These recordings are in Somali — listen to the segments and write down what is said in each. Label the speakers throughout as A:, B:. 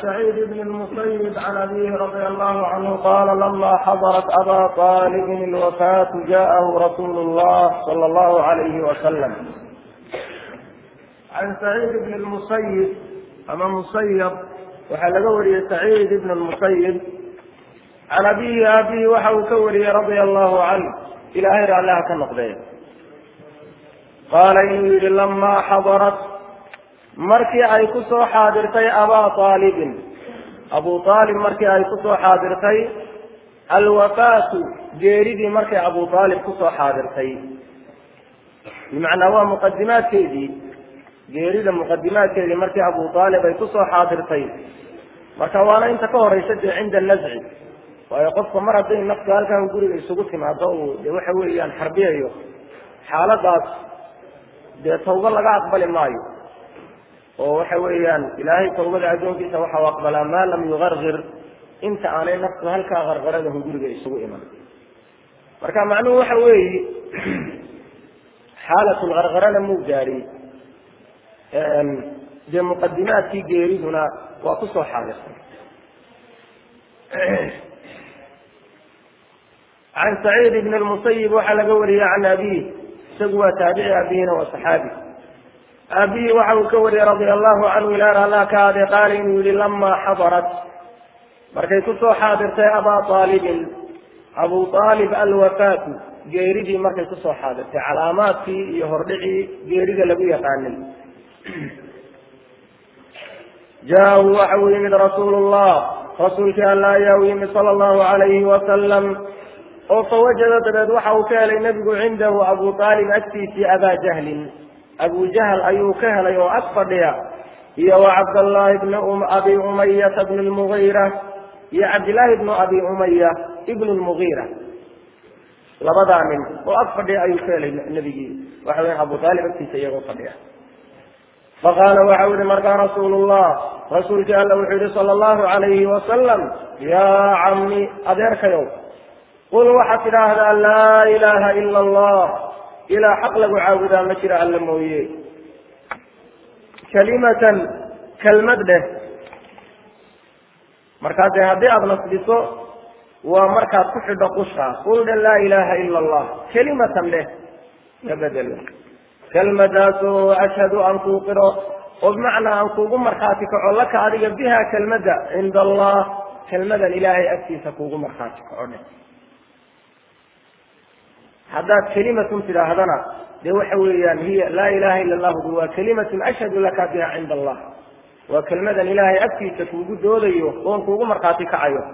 A: سعيد بن المسيب عن أبيه رضي الله عنه قال لما حضرت أبا طالب الوفاة جاءه رسول الله صلى الله عليه وسلم عن سعيد بن المسيب أما مسيب waxaa laga wariyey سعيid بن المسيب can abihi aabihi waxa uu ka wariyey radia allahu canh ilaahay raalliha ka noqdee qaala inuu yihi lamaa xadarat markii ay ku soo xaadirtay abaa aalibin abu aalib markii ay kusoo xaadirtay alwafaatu geeridii markay abu aalib kusoo xaadirtay bimacnaa waa muqadimaadkeedii geerida muqadimaadkeedii markii abu aalib ay kusoo xaadirtay marka waana inta ka horeysa dee cinda nazci waayo qofka mar hadday naftu halkan guriga isugu timaado uu de waxa weeyaan xarbiyayo xaaladaas dee tawba laga aqbali maayo oo waxa weeyaan ilaahay tawbada addoonkiisa waxau aqbalaa maa lam yugargir inta aanay naftu halkaa qarqaradahu guriga isugu iman marka macnuhu waxa weeyi xaalatulqarqarana muu gaadhin dee muqadimaadkii geeriduna waa kusoo xaadirtay can saciid bn lmusayib waxaa laga wariyey can abiih isagu waa taabici aabihina waa saxaabi aabihi waxa uu ka wariyey radia allahu canhu ilaar allah ka ade qaala inuu yihi lamaa xadarat markay kusoo xaadirtay abaa aalibin abu aalib alwafaatu geeridii markay kusoo xaadirtay calaamaadkii iyo hordhicii geerida lagu yaqaanay jaahu waxa uu yimid rasuulu llah rasuulkii alla ayaa u yimid sala allahu alayhi wasalam oo fawajada dabeed waxa uu ka helay nebigu cindahu abu aalib agtiisii abaa jahlin abu jahl ayuu ka helay oo ag fadhiya iyo wa cabdallaahi bni abi umayata bn lmugiira iyo cabdillaahi bnu abi umaya ibn lmugiira labadaa nin oo ag fadhiya ayuu ka helay nebigii waxa weya abu aalib agtiisa iyagoo fadhiya faqaala waxa u yihi markaa rasuulu llah rasuulkii alla wuxuu yihi sala allahu alayhi wasalam yaa cami adeerkayow qul waxaad tidhaahdaa laa ilaaha ila allah ilaa xaq lagu caabudaa ma jira alla mooye kalimatan kelmad dheh markaa dee haddii aada nasbiso waa markaad ku xidho qusha qul dhe laa ilaaha ila allah kelimatan dheh ka bedelo kelmadaasoo ashhadu aan kuu qiro oo bimacnaa aan kuugu markhaati kaco laka adiga biha kelmadda cinda allah kelmadan ilaahay agtiisa kuugu markhaati kaco dheh haddaad kelimatun tidhaahdana dee waxa weeyaan hiya laa ilaha ila allahu waa kelimatun ashhadu laka biha cinda allah waa kelmadan ilaahay agtiisa kuugu doodayo oon kuugu markhaati kacayo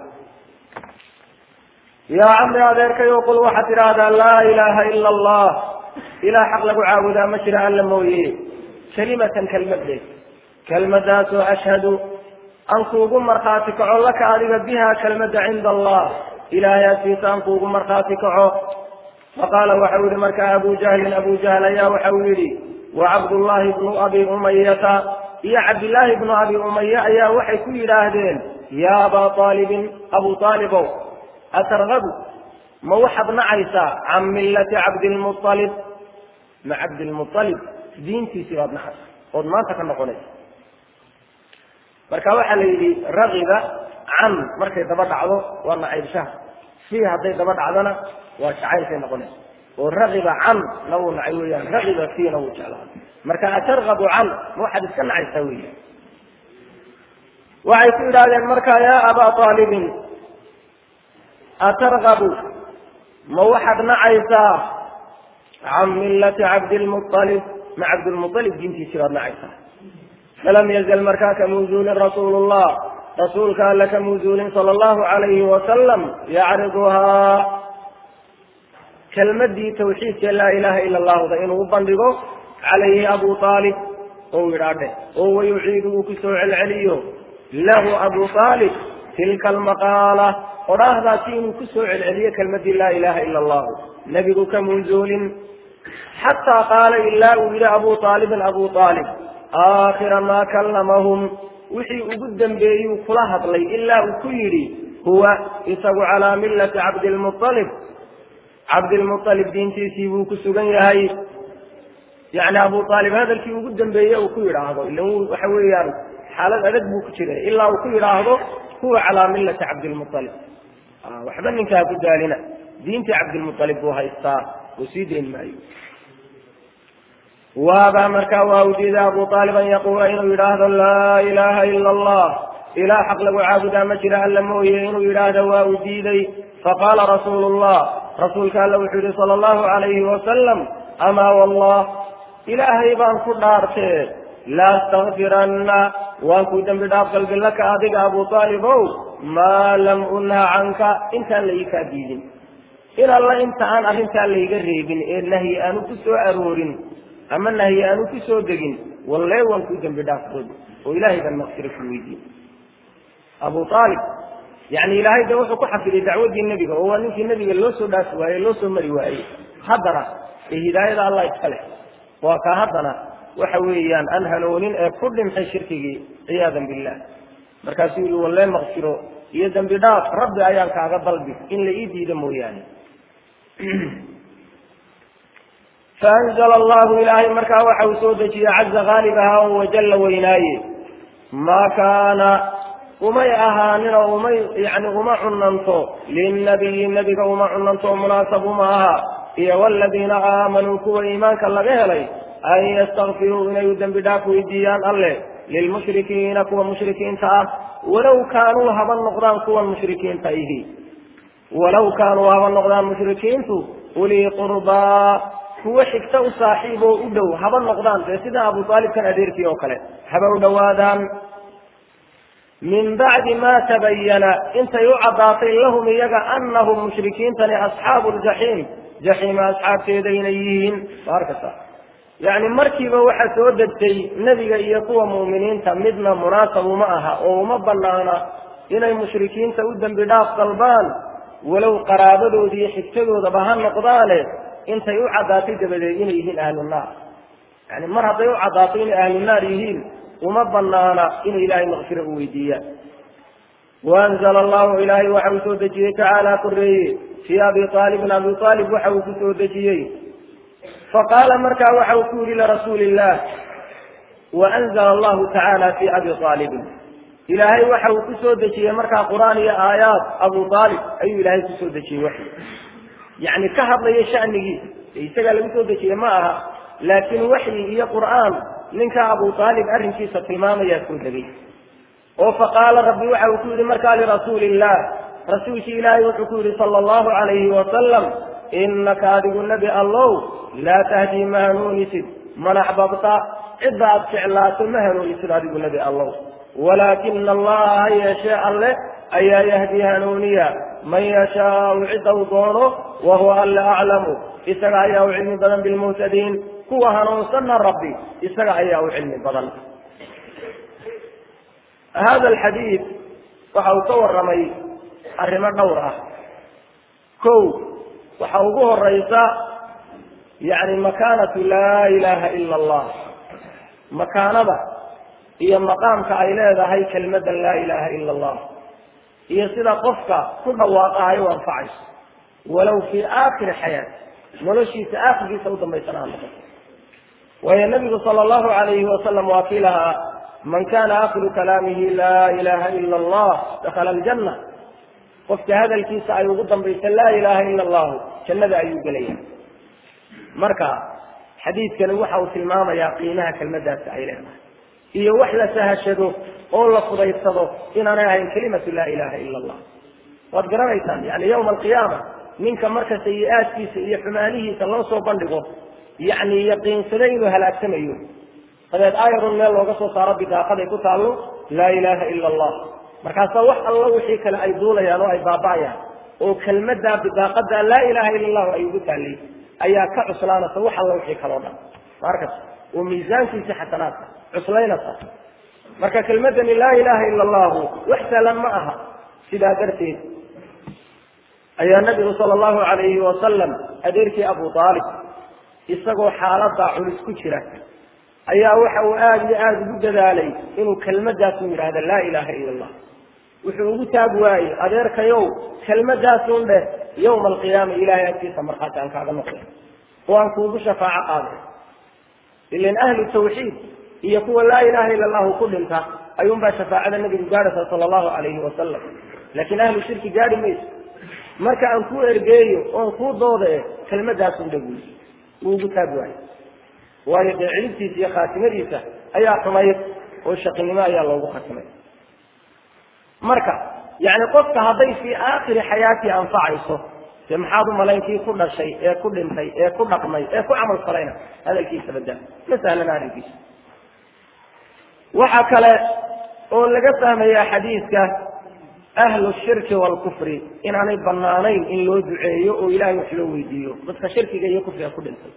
A: yaa camri adeerkayo qul waxaad tidhaahdaa laa ilaha ila allah ilaa xaq lagu caabudaa ma jira alla mooye kelimatan kelmad dheh kelmadaasoo ashhadu aan kuugu markhaati kaco laka adiga biha kelmadda cinda allah ilaahay agtiisa aan kuugu markhaati kaco faqaala waxau yihi markaa abu jahlin abu jahl ayaa waxau yihi wa cabdullaahi bnu abi umayata iyo cabdillaahi bnu abi umaya ayaa waxay ku yidhaahdeen yaa abaa aalibin abu aalibow atargabu ma waxaad nacaysaa can millati cabdilmualib ma cabdilmualib diintiisii baad nacaysa ood maanta ka noqonaysa marka waxaa la yidhi ragiba can markay daba dhacdo waa nacaybshaha si hadday daba dhacdona waa jacaylkay noqonaysa oo ragiba can na wuu nacay weyaan ragiba fiina wuu jeclaaday marka atargabu can ma waxaad iska nacaysaa weya waxay ku yidhahdeen marka yaa abaa aalibin atargabu ma waxaad nacaysaa can millati cabdilmualib ma cabdilmualib diintiisii baad nacaysaa falam yazal markaa kamuuzuulin rasuulu llah rasuulka alla kamuuzuulin sala allahu alayhi wasalam yacriduhaa kelmadii tawxiidka laa ilaha ila allahuda inuu u bandhigo calayhi abu aalib oo yidhaadhe oo wayuciidu uu kusoo celceliyo lahu abu aalib tilka almaqaala odhaahdaasi inuu kusoo celceliyo kelmadii laa ilaha ila allahu nebigu kamunzuulin xataa qaala ilaa uu yihi abu aalibin abu aalib aakhira maa kallamahum wixii ugu dambeeyuu kula hadlay ilaa uu ku yidhi huwa isagu calaa millati cabdilmualib cabdilmualib diintiisii buu ku sugan yahay yani abu aalib hadalkii ugu dambeeye uu ku yidhaahdo ila waxa weeyaan xaalad adag buu ku jiray ilaa uu ku yidhaahdo huwa calaa millati cabdilmualib waxba ninkaa ku daalina diintii cabdilmualib buu haystaa uu sii dayn maayo waabaa markaa waa u diiday abu aalib an yaquula inuu yidhaahdo laa ilaaha ila allah ilaah xaq lagu caabudaa ma jira alla mooye inuu yidhaahdo waa u diiday faqaala rasuulu llah rasuulka alla wuxuu yihi sala allahu alayhi wasalam amaa wallah ilaahay baan ku dhaartee la astakfiranna waan ku dembi dhaaf galbi laka adiga abu aalibow maa lam unha canka intaan la ii kaa diidin in alla inta aan arrintaa layga reebin ee nahyi aanu ku soo aroorin ama nahyi aanu ku soo degin wallee waan ku dembi dhaaf galbi oo ilaahay baan maqfiro ku weydiin abu aalib yani ilaahay de wuxuu ku xafiday dacwadii nebiga oo waa ninkii nebiga loo soo dhaafi waaye loo soo mari waayey haddana ee hidaayada allah iska leh waa kaa haddana waxa weeyaan aan hanoonin ee ku dhintay shirkigii ciyaadan billah markaasuu yihi wallee maqfiro iyo dembi dhaaf rabbi ayaan kaaga dalbi in la ii diido mooyaane faanzla allahu ilaahay markaa waxa uu soo dejiyey caza haalib ahaa oo wajalla weynaaye maa kaana umay ahaanin oo umay yani uma cunanto linnabiyi nebiga uma cunanto oo munaasab uma aha iyo waladiina aamanuu kuwa iimaanka laga helay an yastakfiruu inay u dembi dhaaf weydiiyaan alleh lilmushrikiina kuwa mushrikiinta ah walow kaanuu haba noqdaan kuwan mushrikiinta ihi walow kaanuu haba noqdaan mushrikiintu ulii qurbaa kuwo xigta u saaxiib oo u dhow haba noqdaan dee sida abu aalibkan adeerkii oo kale haba u dhowaadaan min bacdi ma tabayana intay u caddaatay lahum iyaga anahum mushrikiintani asxaabu ljaxiim jaxiima asxaabteeda inay yihiin arkasa yani markiiba waxaa soo degtay nebiga iyo kuwa mu'miniinta midna munaasab uma aha oo uma banaana inay mushrikiinta u dembi dhaaf dalbaan walow qaraabadooda iyo xigtadoodaba ha noqdaane intay u caddaatay dabadeed inay yihiin ahlu naar yani mar hadday u caddaato inay ahlu naar yihiin uma banaana inay ilaahay makfiro u weydiiyaan waanzla allahu ilaahay waxa uu soo dejiyey tacaala koreeye fii abi aalibin abi aalib waxa uu ku soo dejiyey faqaala markaa waxa uu ku yihi lirasuuli illah waanzla allahu tacaala fi abi aalibin ilaahay waxa uu ku soo dejiyey markaa qur'aan iyo aayaad abu aalib ayuu ilaahay kusoo dejiyey wax yani ka hadlaya shanigiisa isagaa lagu soo dejiyey ma aha laakiin waxyi iyo qur'aan ninka abu aalib arrinkiisa tilmaamayaa soo degay oo faqaala rabbi waxa uu ku yihi markaa lirasuuli illah rasuulkii ilaahay wuxuu ku yihi sala allahu calayhi wasalam inaka adigu nebi allow laa tahdii ma hanuunisid man axbabta cidda aad jeclaato ma hanuunisid adigu nebi allow walaakina allaha ha yeeshee alle ayaa yahdii hanuuniya man yashaau cidda uu doono wahuwa alle aclamu isaga ayaa u cilmi badan bilmuhtadiin kuwa hanuunsanna rabbi isaga ayaa u cilmi badan hada alxadiid waxa uu ka warramay arrimo dhowr ah kow waxa ugu horeysa yani makaanatu laa ilaha ila allah makaanada iyo maqaamka ay leedahay kelmadda laa ilaha ila allah iyo sida qofka ku dhawaaqahay u anfacayso walow fii aakhiri xayaati noloshiisa aakhirkiisa u dambaysana ha noqoto waayo nabigu sala allahu alayhi wasalam waa kii lahaa man kana akhiru kalaamihi laa ilaha ila allah dakhala aljanna qofka hadalkiisa ay ugu dambaysa laa ilaha ila allahu jannada ayuu gelaya marka xadiidkani waxa uu tilmaamayaa qiimaha kelmadaasi ay leedahay iyo wax la sahashado oo la fudaysado inaanay ahayn kelimatu laa ilaha ila allah waad garanaysaan yani yawma alqiyaama ninka marka sayi-aadkiisa iyo xumaanihiisa loo soo bandhigo yani yaqiinsaday inuu halaagsamayo dabeed ayarun meel looga soo saaro bidaaqaday ku taallo laa ilaha ila allah markaasaa wax allo wixii kale ay duulayaan oo ay baaba'ayaan oo kelmaddaa bidaaqada laa ilaha ila allahu ay ugu taallay ayaa ka cuslaanaysa wax allo wixii kaleo dhan markas oo miisaankiisi xasanaadka cuslaynaysa marka kelmadani laa ilaha ila allahu wax sahlan ma aha sidaa darteed ayaa nabigu sala allahu alayhi wasalam adeerkii abu aalib isagoo xaaladaa culus ku jira ayaa waxa uu aada iyo aada ugu dadaalay inuu kelmadaasun yidhahda laa ilaha ila allah wuxuu ugu taag waayey adeerkayow kelmadaasun dheh yawma alqiyaama ilahay agtiisa markhaati aan kaaga noqday oo aan kuugu shafaaco qaaday ilan ahlu tawxiid iyo kuwa laa ilaha ila allahu ku dhinta ayuunbaa shafaacada nebigu gaadhaysa sala allahu calayhi wasalam laakiin ahlu shirki gaadhi mayso marka aan kuu ergeeyo oon kuu doodae kelmadaasun dhaguy wuu ugu taag waayo waayo dee cilibtiisa iyo khaatimadiisa ayaa xumayd oo shaqinimo ayaa loogu khatimay marka yani qofka hadday fii aakhiri xayaatii anfacayso dee maxaad u malayn kii ku dhashay ee ku dhintay ee ku dhaqmay ee ku camal falayna hadalkiisa badal ma sahlana arrinkiisa waxa kale oo laga fahmayaa xadiidka ahlu shirki waalkufri inaanay banaanayn in loo duceeyo oo ilahay wax loo weydiiyo dadka shirkiga iyo kufriga ku dhintay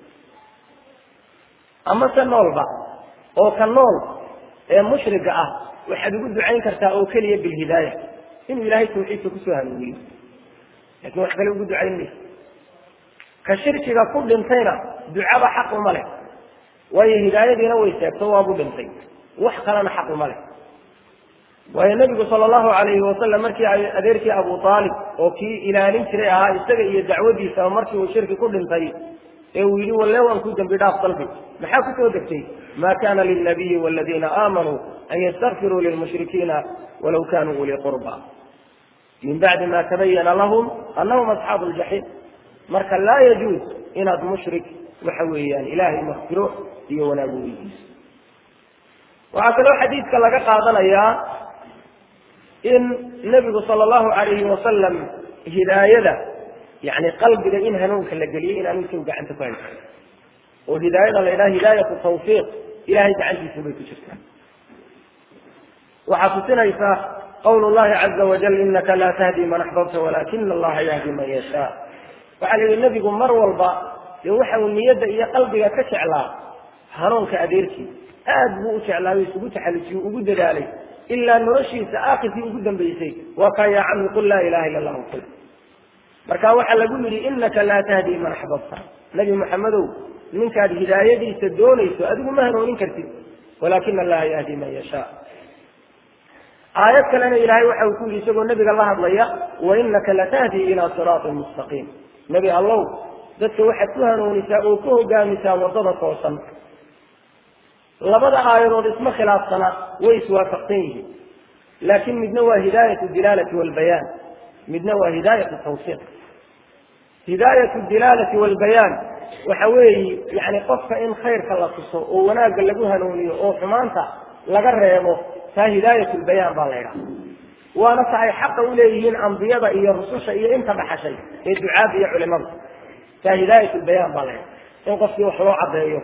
A: ama se noolba oo ka nool ee mushriga ah waxaad ugu ducayn kartaa oo keliya bilhidaaya inuu ilaahay tawxiidka kusoo hanuuniyo lakin wax kale ugu ducayn mayso ka shirkiga ku dhintayna ducaba xaq uma leh waayo hidaayadiina way seegto waabu dhintay wax kalena xaq uma leh waayo nebigu sala allahu alayhi wasalam markii ay adeerkii abu aalib oo kii ilaalin jiray ahaa isaga iyo dacwadiisa markii uu shirki ku dhintay ee uu yidhi walle waan ku dembi dhaaf dalbi maxaa kusoo degtay ma kana lilnabiyi waladiina aamanuu an yastakfiruu lilmushrikiina walaw kanuu ulii qurba min bacdi ma tabayana lahum anahum asxaabu ljaxiim marka laa yajuuz inaad mushrik waxa weeyaan ilaahay makfiro iyo wanaagu weydiiso waxaa kaloo xadiidka laga qaadanayaa in nebigu sala allahu alayhi wasalam hidaayada yani qalbiga in hanuunka la geliyay in aanu isagu gacanta ku haysan oo hidaayada la yidhaha hidaayatu tawfiiq ilahay gacantiisa bay ku jirtaa waxaa tusinaysaa qawl llahi caza wajal inaka laa tahdi man axbabta walakina allaha yahdi man yashaa waxaa la yihi nebigu mar walba dee waxa uu niyadda iyo qalbiga ka jeclaa hanuunka adeerkii aad buu u jeclaayo isugu taxallujiye ugu dadaalay ilaa noloshiisa aakhirkii ugu dambaysay waa kaa yaa cami qul laa ilaha illa allahu qul marka waxaa lagu yidhi inaka laa tahdi man axbabta nebi maxamedow ninkaad hidaayadiisa doonayso adigu ma hanuunin kartid walaakina allaha yahdi man yashaa aayad kalena ilaahay waxa uu ku yidhi isagoo nebiga la hadlaya wa inaka latahdi ilaa siraatin mustaqiim nebi allow dadka waxaad ku hanuunisaa oo ku hogaamisaa waddada toosan labada aayadood isma khilaafsana way iswaafaqsan yihiin laakiin midna waa hidaayatu dilaalati walbayaan midna waa hidaayatu tawfiiq hidaayatu dilaalati walbayaan waxa weeye yani qofka in khayrka la tuso oo wanaagga lagu hanuuniyo oo xumaanta laga reebo taa hidaayat lbayaan baa la ydhaha waana tahay xaqa u leeyihiin ambiyada iyo rususha iyo inta dhaxashay ee ducaada iyo culimada taa hidaayat lbayaan baa la ydhaha in qofkii wax loo cadeeyo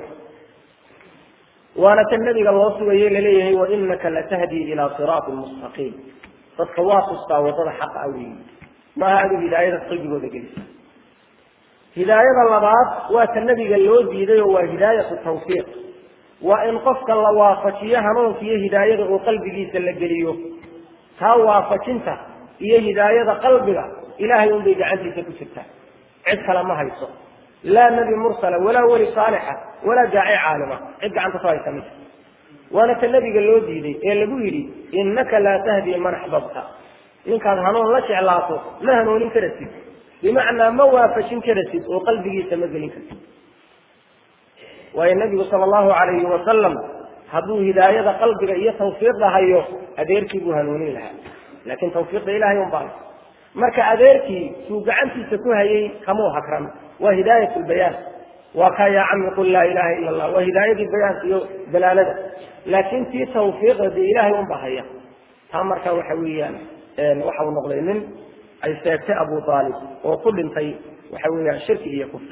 A: waana tan nabiga loo sugaye laleeyahay wainaka latahdi ilaa siraatin mustaqiim dadka waa tustaa wadada xaqa aweyi maaha adu hidaayada qalbigooda gelisa hidaayada labaad waa ta nabiga loo diiday oo waa hidaayatu tawfiiq waa in qofka la waafajiyo hanuunka iyo hidaayada oo qalbigiisa la geliyo taa waafajinta iyo hidaayada qalbiga ilahay unbay gacantiisa ku jirtaa cid kale ma hayso laa nebi mursala walaa weli saalixa walaa daaci caalima cid gacanta ku haysa mid waana ta nebiga loo diiday ee lagu yidhi innaka laa tahdi man axbabta ninkaad hanuun la jeclaato ma hanuunin karasid bimacnaa ma waafajin karasid oo qalbigiisa ma gelin kartid waayo nebigu sala allahu alayhi wasalam hadduu hidaayada qalbiga iyo tawfiiqda hayo adeerkii buu hanuunin lahaa laakin tawfiiqda ilahay un baa marka adeerkii suu gacantiisa ku hayay kamuu hakran waa hidaayat lbayaan waa kaa yaa cami qul laa ilaha ila allah waa hidaayadii bayaanka iyo dalaalada laakin tii tawfiiqda dee ilahay un baa haya taa marka waxa weeyaan waxa uu noqday nin ay seegtay abu aalib oo ku dhintay waxa weeyaan shirki iyo kufri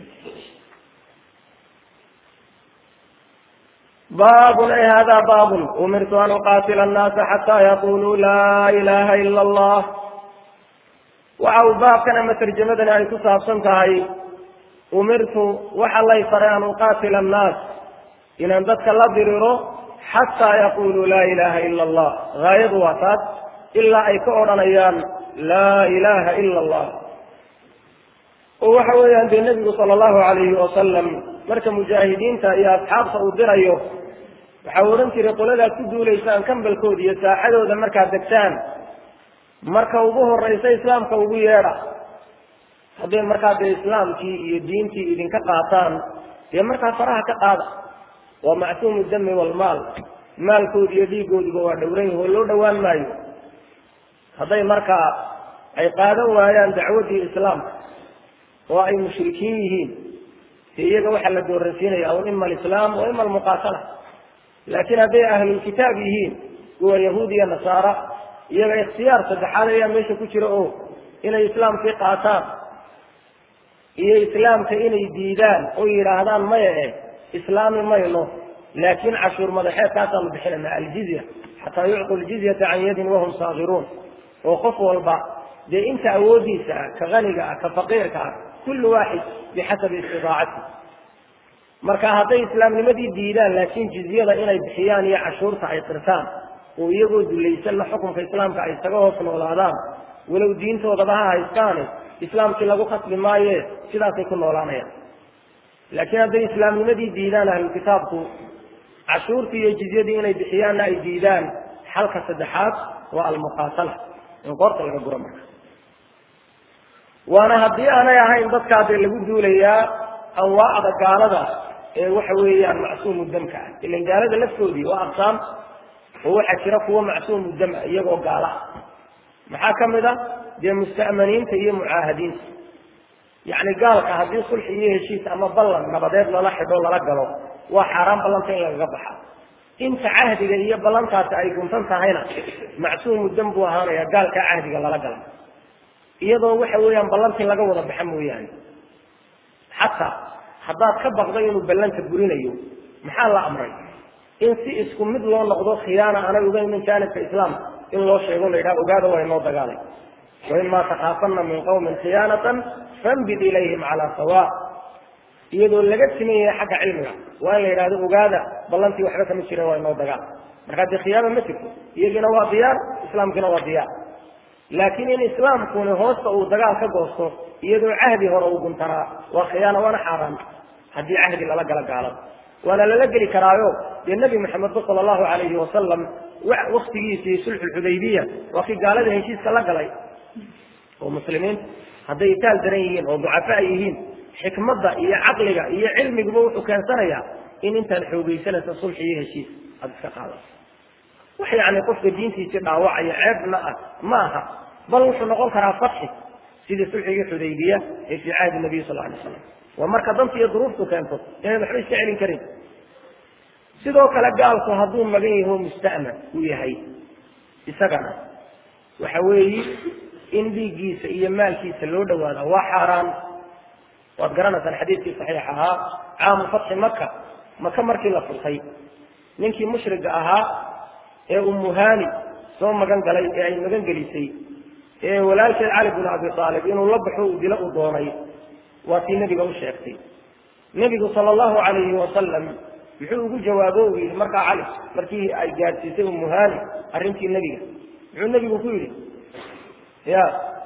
A: baabun ay hada baabun umirtu an uqaatila annaasa xataa yaquluu laa ilaha ila allah waxa uu baabkan ama tarjamadani ay ku saabsan tahay umirtu waxa lay faray an uqaatila annaas inaan dadka la diriro xataa yaquluu laa ilaha ila allah gaayadu waa taas ilaa ay ka odhanayaan laa ilaha ila allah oo waxa weeyaan dee nebigu sala allahu alayhi wasalam marka mujaahidiinta iyo asxaabta uu dirayo waxa uu odhan jiray qoladaad ku duulaysaan kambalkooda iyo saaxadooda markaad degtaan marka ugu horeysa islaamka ugu yeedha hadday markaa dee islaamkii iyo diintii idinka qaataan dee markaa faraha ka qaada waa macsuumu dami walmaal maalkooda iyo dhiigoodiba waa dhowran yahi oo loo dhowaan maayo hadday markaa ay qaadan waayaan dacwaddii islaamka oo ay mushrikiin yihiin de iyaga waxaa la dooransiinaya un ima alislaam wa ima almuqaatala laakiin hadday ahlulkitaab yihiin kuwa yahuud iyo nasaara iyaga ikhtiyaar saddexaad ayaa meesha ku jira oo inay islaamkii qaataan iyo islaamka inay diidaan oo yidhaahdaan maya eh islaami mayno laakiin cashuur madaxeedkaasaanu bixinayna aljizya xataa yucطu ljizyata can yadin wahum saagiruun oo qof walba dee inta awoodiisa ah ka haniga ah ka faqiirka ah kullu waaxid bixasabi istidaacati marka hadday islaamnimadii diidaan laakiin jizyada inay bixiyaan iyo cashuurta ay qirtaan oo iyagoo dulaysanna xukunka islaamka ay isaga hoos noolaadaan walow diintoodaba ha haystaane islaamkii lagu khasbi maaye sidaasay ku noolaanayaan laakiin hadday islaamnimadii diidaan ahlukitaabku cashuurtii iyo jizyadii inay bixiyaanna ay diidaan xalka saddexaad waa almuqaatala in qoorta laga guro marka waana haddii aanay ahayn dadkaa dee lagu duulayaa anwaacda gaalada ee waxa weeyaan macsuumu damka ah ilan gaalada laftoodii waa aqsaam oo waxaa jira kuwa macsuumu dam ah iyagoo gaala ah maxaa ka mid a dee musta'maniinta iyo mucaahadiinta yacni gaalka haddii sulxi iyo heshiis ama ballan nabadeed lala xidho lala galo waa xaaraan ballanta in lagaga baxa inta cahdiga iyo ballantaasi ay guntan tahayna macsuumu dam buu ahaanaya gaalkaa cahdiga lala gala iyadoo waxa weeyaan ballantii laga wada baxa mooyaane xataa haddaad ka baqdo inuu ballanta burinayo maxaa la amray in si isku mid loo noqdo khiyaana aanay ogeyn min jaanibka islaamka in loo sheego la yidhaha ogaada waa inoo dagaalay waima takhaafana min qawmin khiyaanatan fambid ilayhim calaa sawa iyadoo laga siman yahay xagga cilmiga waa in la yidhahdo ogaada ballantii waxba kama jireen waa inoo dagaal markaa dee khiyaana ma jirto iyagiina waa diyaar islaamkiina waa diyaar laakiin in islaamkuni hoosta uu dagaal ka goosto iyadoo cahdi hore uu guntanaa waa khiyaana waana xaaraan haddii cahdi lala gala gaalada waana lala geli karaayo dee nebi maxamedba sala allahu alayhi wasalam waktigiisii sulxulxudaybiya waa kii gaalada heshiiska la galay oo muslimiinta hadday itaal daran yihiin oo ducafaa yihiin xikmadda iyo caqliga iyo cilmiguba wuxuu keensanayaa in intaad xoogaysanaysa sulxi iyo heshiis aada iska qaadato wax yacni qofka diintiisii dhaawacaya ceebna ah ma aha bal wuxuu noqon karaa fatxi sidii sulxigii xudaybiya ee fii cahdi nabiy sal alay slam waa marka danta iyo duruuftu keento inayd waxba iska celin karin sidoo kale gaalku hadduu magan yaho musta'man uu yahay isagana waxa weeyi in dhiiggiisa iyo maalkiisa loo dhawaada waa xaaraan waad garanaysaan xadiidkii saxiix ahaa caamu fatxi maka maka markii la furtay ninkii mushriga ahaa ee umuhani soo magan galay ee ay magan gelisay ee walaalkeed cali bin abi aalib inuu la baxo uu dilo u doonay waa tii nebiga u sheegtay nebigu sala allahu calayhi wasalam muxuu ugu jawaabo u yidhi markaa cali markii ay gaadhsiisay umuhani arrintii nebiga muxuu nebigu ku yidhi ya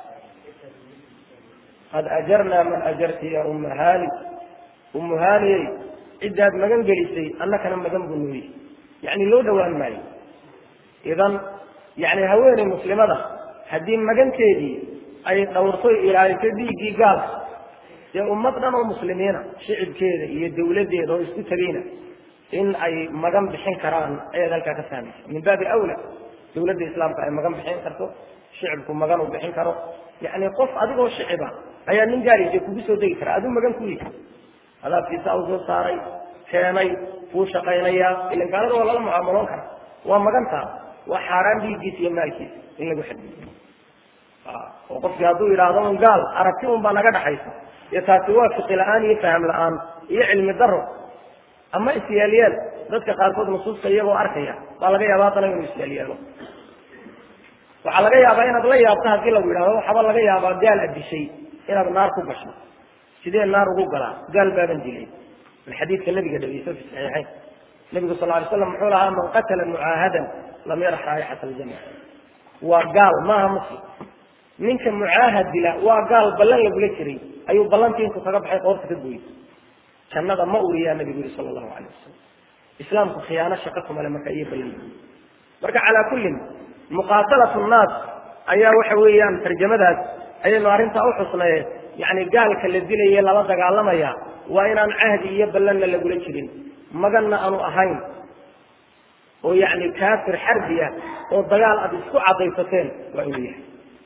A: qad ajarnaa man ajarti ya umahani umuhaniyey ciddaad magan gelisay annakana magan buu nuuyi yacni loo dhowaan maayo idan yani haweeney muslimada haddii maganteedii ay dhowrtoy ilaaliso dhiiggii gaalka dee ummad dhan oo muslimiina shicibkeeda iyo dawladdeeda oo isku tegayna in ay magan bixin karaan ayaad halkaa ka fahmaysa min baabi awla dawladda islaamka ay magan bixin karto shicibku magan uu bixin karo yani qof adigoo shiciba ayaa nin gaari kugu soo degi kara aduu magan ku yihi adaabkiisa u soo saaray keenay kuu shaqaynaya ilan gaalada waa lala mucaamaloon kara waa magantaa waa xaaraan dhiiggiisa iyo maalkiisa in lagu xadiyo oo qofkii hadduu yidhaahdo un gaal aragti un baa naga dhaxaysa iyo taasi waa fiqi la-aan iyo faham la-aan iyo cilmi daro ama isyaalyeel dadka qaarkood nusuusta iyagoo arkaya baa laga yaaba haddana inuu isyaalyeelo waxaa laga yaabaa inaad la yaabto haddii lagu yidhahdo waxaaba laga yaabaa gaal adishay inaad naar ku gasho sidee naar ugu galaa gaal baaban dilay min xadiidka nabiga dhegeyso fi saxiixayn nabigu sal lay slam muxuu lahaa man qatala mucaahadan lam yarax raayixata aljana waa gaal maaha muslim ninka mucaahad dila waa gaal ballan lagula jiray ayuu ballantii intuu kaga baxay qoorta ka gooyey jannada ma uriyaa nabigu yuri sala allahu alayh wasalam islaamku khiyaano shaqo kumale marka iyo ballan marka calaa kullin muqaatalatu nnaas ayaa waxa weeyaan tarjamadaas ayaynu arrintaa u xusnaye yani gaalka la dilaye lala dagaalamaya waa inaan cahdi iyo ballanna lagula jirin maganna aanu ahayn oo yacni kaafir xarbi ah oo dagaal aad isku cadaysateen waa inuu yahay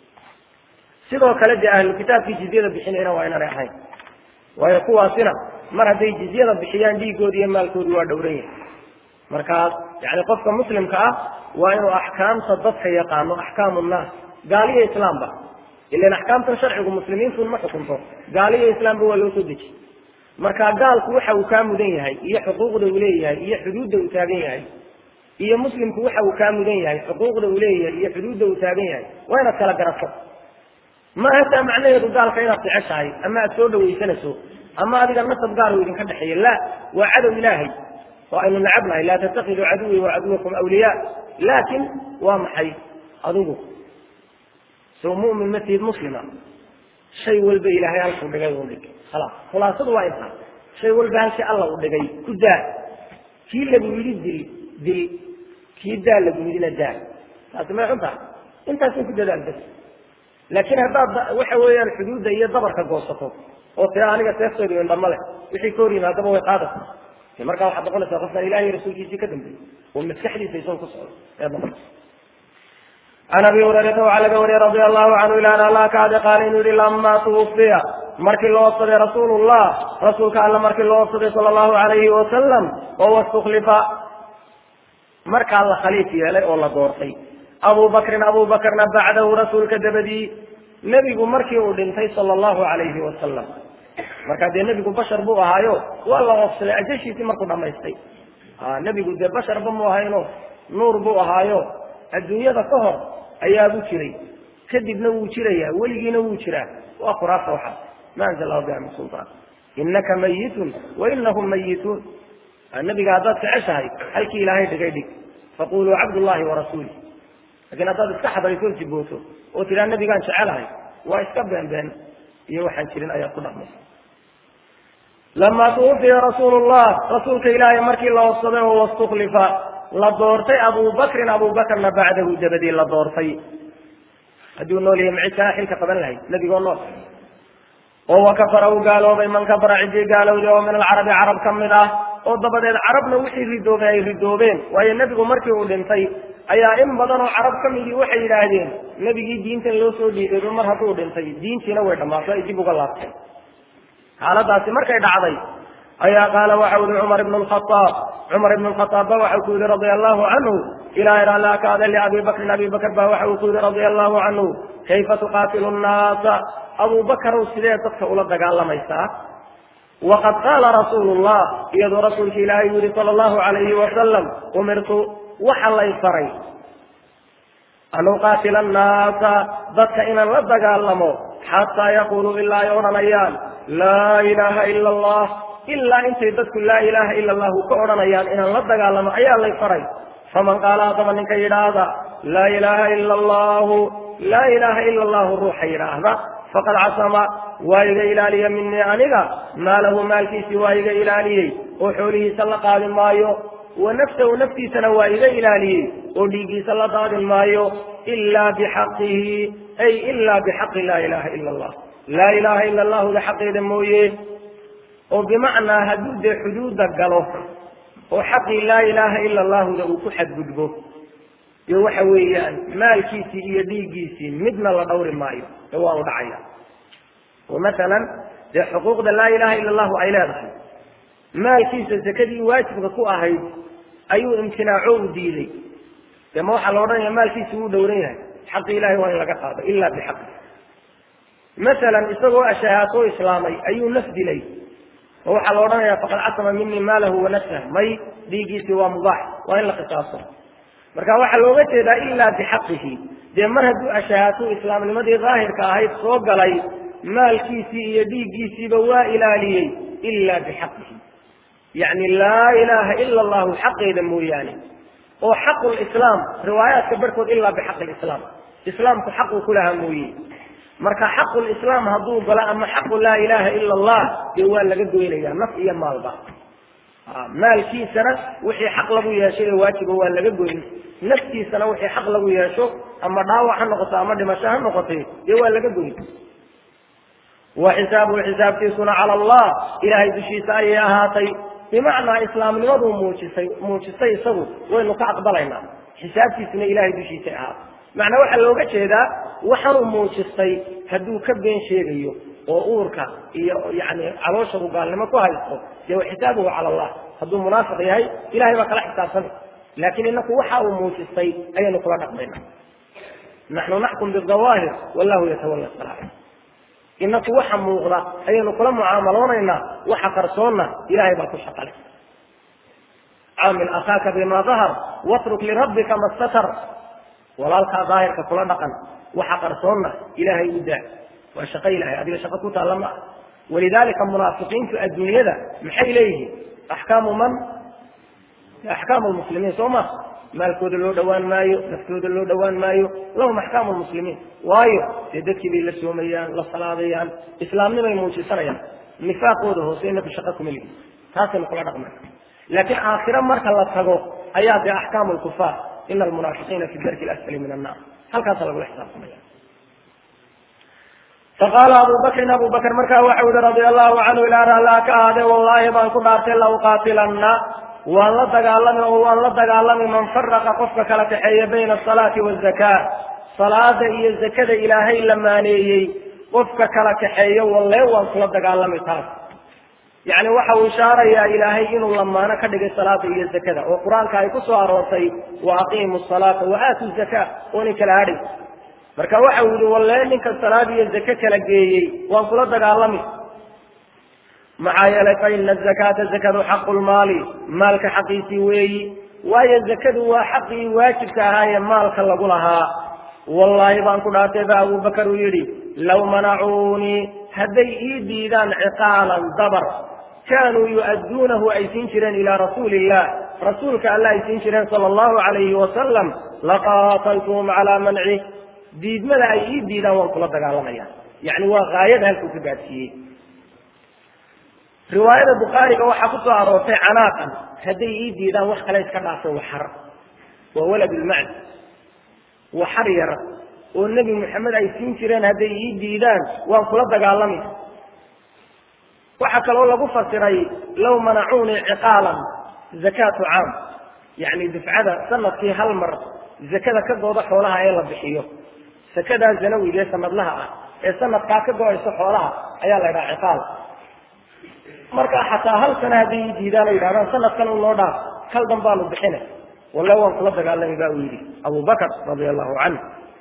A: sidoo kale dee ahlu kitaabkii jizyada bixinayna waa inaanay ahayn waayo kuwaasina mar hadday jizyada bixiyaan dhiigoodi iyo maalkoodi waa dhowran yahay markaas yani qofka muslimka ah waa inuu axkaamta dadka yaqaano axkaamu nnaas gaaliyo islaamba ilan axkaamtan sharcigu muslimiintun ma xukunto gaaliyo islaamba waa loo soo dejiy marka gaalku waxa uu kaa mudan yahay iyo xuquuqda uu leeyahay iyo xuduudda uu taagan yahay iyo muslimku waxa uu kaa mudan yahay xuquuqda uu leeyahay iyo xuduudda uu taagan yahay waa inaad kala garato ma hataa macnaheedu gaalka inaad jeceshahay ama aad soo dhawaysanayso ama adiga nasab gaar uu idinka dhexeeya la waa cadow ilaahay oo aynu nacabnahay laa tattakiduu caduwii wa caduwakum awliyaa laakin waa maxay adigu sow mu'min ma tihid muslima shay walba ilaahay halkuu dhigay u dhig khalaas khulaasadu waa intaa shay walba halkii alla u dhigay ku daa kii lagu yidhi dil dil kii daa lagu yidhina daa taasi may xun tahay intaasin ku dadaal bas laakiin haddaad waxa weeyaan xuduudda iyo dabarka goosato oo tira aniga seeftooda indhama leh wixii ka hor yimaadaba way qaadaysa markaa waxaad noqonaysaa qofkaan ilahiy rasuulkiisii ka dambeeyey oo maskaxdiisa isago ku socdo ayaad noqonaysa can abi hurayrata waxaa laga wariyey radia allahu canhu ilaana allah kaade qaala inuu yihi lamaa tuwufiya markii loo obsaday rasuulullah rasuulka alla markii loo obsaday sala allahu alayhi wasalam oo wastuklifa markaa la khaliif yeelay oo la doortay abu bakrin abu bakrna bacdahu rasuulka dabadii nebigu markii uu dhintay sala allahu alayhi wasalam markaa dee nebigu bashar buu ahaayo waa la oofsaday ajashiisii markuu dhamaystay nebigu dee basharba mu ahayno nuur buu ahaayo adduunyada ka hor ayaabuu jiray kadibna wuu jirayaa weligiina wuu jiraa waa khuraafta waxaas ma anzal lahu biha min sultaan inaka mayitun wa inahum mayituun nebiga haddaad jeceshahay halkii ilaahay dhigay dhig faquluu cabdullahi warasuuli lakiin haddaad iska xadarayso jibooto oo tidhaa nebigaan jecelahay waa iska beenbeen iyo waxaan jirin ayaad ku dhaqmaysa lama tuwufiya rasuulu llah rasuulka ilaahay markii la obsaday oo wastuklifa la doortay abu bakrin abu bakrna bacdahu dabadii la doortay hadduu nool yahay macisaa xilka qaban lahayd nebigoo nool oo wakafara uu gaaloobay man kafara ciddii gaalowday oo min alcarabi carab ka mid ah oo dabadeed carabna wixii ridoobay ay ridoobeen waayo nebigu markii uu dhintay ayaa in badan oo carab ka midii waxay yidhaahdeen nebigii diintan loo soo dhiibayba mar hadduu dhintay diintiina way dhammaatay ay dib uga laabtay xaaladaasi markay dhacday ayaa qaala waxa uhi cumar ibn lkhaaab cumar ibn lkhaaab ba waxa ku yihi radia allahu canhu ilahay raallia ka ada liabi bakrin abi bakr ba waxa uu ku yihi radia allahu canhu kayfa tuqaatilu nnaasa abu bakrow sidee dadka ula dagaalamaysaa waqad qaala rasuulu llah iyadoo rasuulka ilaahay uu yihi sala allahu alayhi wasalam umirtu waxa lay faray an uqaatila annaasa dadka inaan la dagaalamo xataa yaquluu ilaa ay odhanayaan laa ilaha ila allah ilaa intay dadku laa ilaha ila allahu ka odhanayaan inaan la dagaalamo ayaa lay faray faman qaala haddaba ninka yidhaahda laa ilaha ila allahu laa ilaha ila allahu ruuxa yidhaahda faqad casama waa iga ilaaliya minii aniga maalahu maalkiisii waa iga ilaaliyey oo xoolihiisa la qaadi maayo wa nafsahu naftiisana waa iga ilaaliyey oo dhiiggiisa la daadin maayo ilaa bixaqihi ay ilaa bixaqi laa ilaha ila allah laa ilaha ila allahuda xaqeeda mooye oo bimacnaa hadduu dee xuduudda galo oo xaqii laa ilaha ila allahuda uu ku xadgudbo iyo waxa weeyaan maalkiisii iyo dhiiggiisii midna la dhawri maayo ee waa u dhacaya oo masalan dee xuquuqda laa ilaha ila allahu ay leedahay maalkiisa sakadii waajibka ku ahayd ayuu imtinaaco u diiday dee ma waxaa la odhanaya maalkiisi wuu dhowran yahay xaqi ilahay waa in laga qaado ila bixaqi masalan isagoo ashahaato islaamay ayuu naf dilay oo waxaa la odhanaya faqad casama minii maalahu wa nafsah may dhiiggiisii waa mubaax waa in la qisaaso marka waxaa looga jeedaa ilaa bixaqihi dee mar hadduu ashahaato islaamnimadii daahirka ahayd soo galay maalkiisii iyo dhiiggiisiiba waa ilaaliyey ila bixaqihi yacni laa ilaha ila allahu xaqeeda mooyaane oo xaqu lislaam riwaayaadka barhkood ilaa bixaqi lislaam islaamku xaquu ku lahaa mooye marka xaqu lislaam hadduu galo ama xaqu laa ilaha ila allah dee waa laga goynaya naf iyo maalba maalkiisana wixii xaq lagu yeeshay ee waajiba waa laga goyn naftiisana wixii xaq lagu yeesho ama dhaawac ha noqoto ama dhimasho ha noqotay dee waa laga goyn wa xisaabuhu xisaabtiisuna cala allah ilahay dushiisa ayay ahaatay bimacnaa islaamnimaduu muujisay muujistay isagu waynu ka aqbalaynaa xisaabtiisuna ilahay dushiisay ahaata macnaa waxaa looga jeedaa waxaanuu muujistay hadduu ka been sheegayo oo uurka iyo yani caloosha uu gaalnimo ku haysto dee xisaabuhu cala allah hadduu munaafiq yahay ilahay baa kala xisaabsanay laakiin inaku waxa uu muujistay ayaynu kula dhaqmayna naxnu naxkum bidawaahir wallahu yatawalla saraa'ir inaku waxa muuqda ayaynu kula mucaamaloonaynaa waxa qarsoonna ilahay baa ku shaqalay caamil akhaaka bima dahar watruk lirabbika ma statar walaalkaa daahirka kula dhaqan waxa qarsoonna ilaahay u daa waa shaqo ilahay adiga shaqo ku taalla ma ah walidalika munaafiqiintu adduunyada maxay leeyihiin axkaamu man axkaamu lmuslimiin soo ma maalkooda loo dhawaan maayo naftooda loo dhawaan maayo lahum axkaamu lmuslimiin waayo dee dadkii bay la soomayaan la salaadayaan islaamnimay muujisanayaan nifaaqooda hoose inaku shaqa kuma lihin taasaynu kula dhaqmay laakiin aakhiro marka la tago ayaa dee axkaamu lkufaar ina almunaafiqiina fi darki lasfali min annar halkaasa lagula xisaabtamaya faqaala abu bakrin abu bakr markaa waxau yihi radia allahu canhu ilaa raallaa ka ahaade wallaahi baan ku dhaartay la uqaatilanna waan la dagaalami oo waan la dagaalami man faraqa qofka kala kaxeeya bayna asalaati wazakaa salaada iyo zakada ilaahay la maaneeyey qofka kala kaxeeyo walle waan kula dagaalami taas yacni waxa uu ishaarayaa ilaahay inuu lamaano ka dhigay salaada iyo zakada oo qur-aanka ay ku soo aroortay wa aqiimu salaata wa aatu zakaa oonay kala hadhay marka waxa uu yihi walle ninka salaad iyo zake kala geeyey waan kula dagaalami maxaa yeelay fa ina azakaata zakadu xaqu lmaali maalka xaqiisii weeyi waayo zakadu waa xaqii waajibka ahaayee maalka lagu lahaa wallaahi baan ku dhaartay ba abubakar uu yidhi law manacuunii hadday ii diidaan ciqaalan dabar kaanuu yu'adduunahu ay siin jireen ilaa rasuuli illah rasuulka alla ay siin jireen sala allahu calayhi wasalam laqaataltuhum calaa manci diidmada ay ii diidaan waan kula dagaalamaya yacni waa haayada halkuu ka gaadsiiyey riwaayada bukhaariga waxaa ku soo aroortay canaaqan hadday ii diidaan wax kale iska dhaafay waxar waa walad lmacd waxar yar oo nebi moxamed ay siin jireen hadday ii diidaan waan kula dagaalami waxaa kaloo lagu fasiray law manacuunii ciqaalan zakaatu caam yacni dufcada sanadkii hal mar zakada ka gooda xoolaha ee la bixiyo sakadaa zanawiga ee sanadlaha ah ee sanadkaa ka go-ayso xoolaha ayaa la ydhaha ciqaal marka xataa hal sana hadday ii diidaan oo yidhahdaan sanadkan u noo dhaaf kal dan baanu bixina walle waan kula dagaalami ba uu yidhi abu bakr radia allahu canhu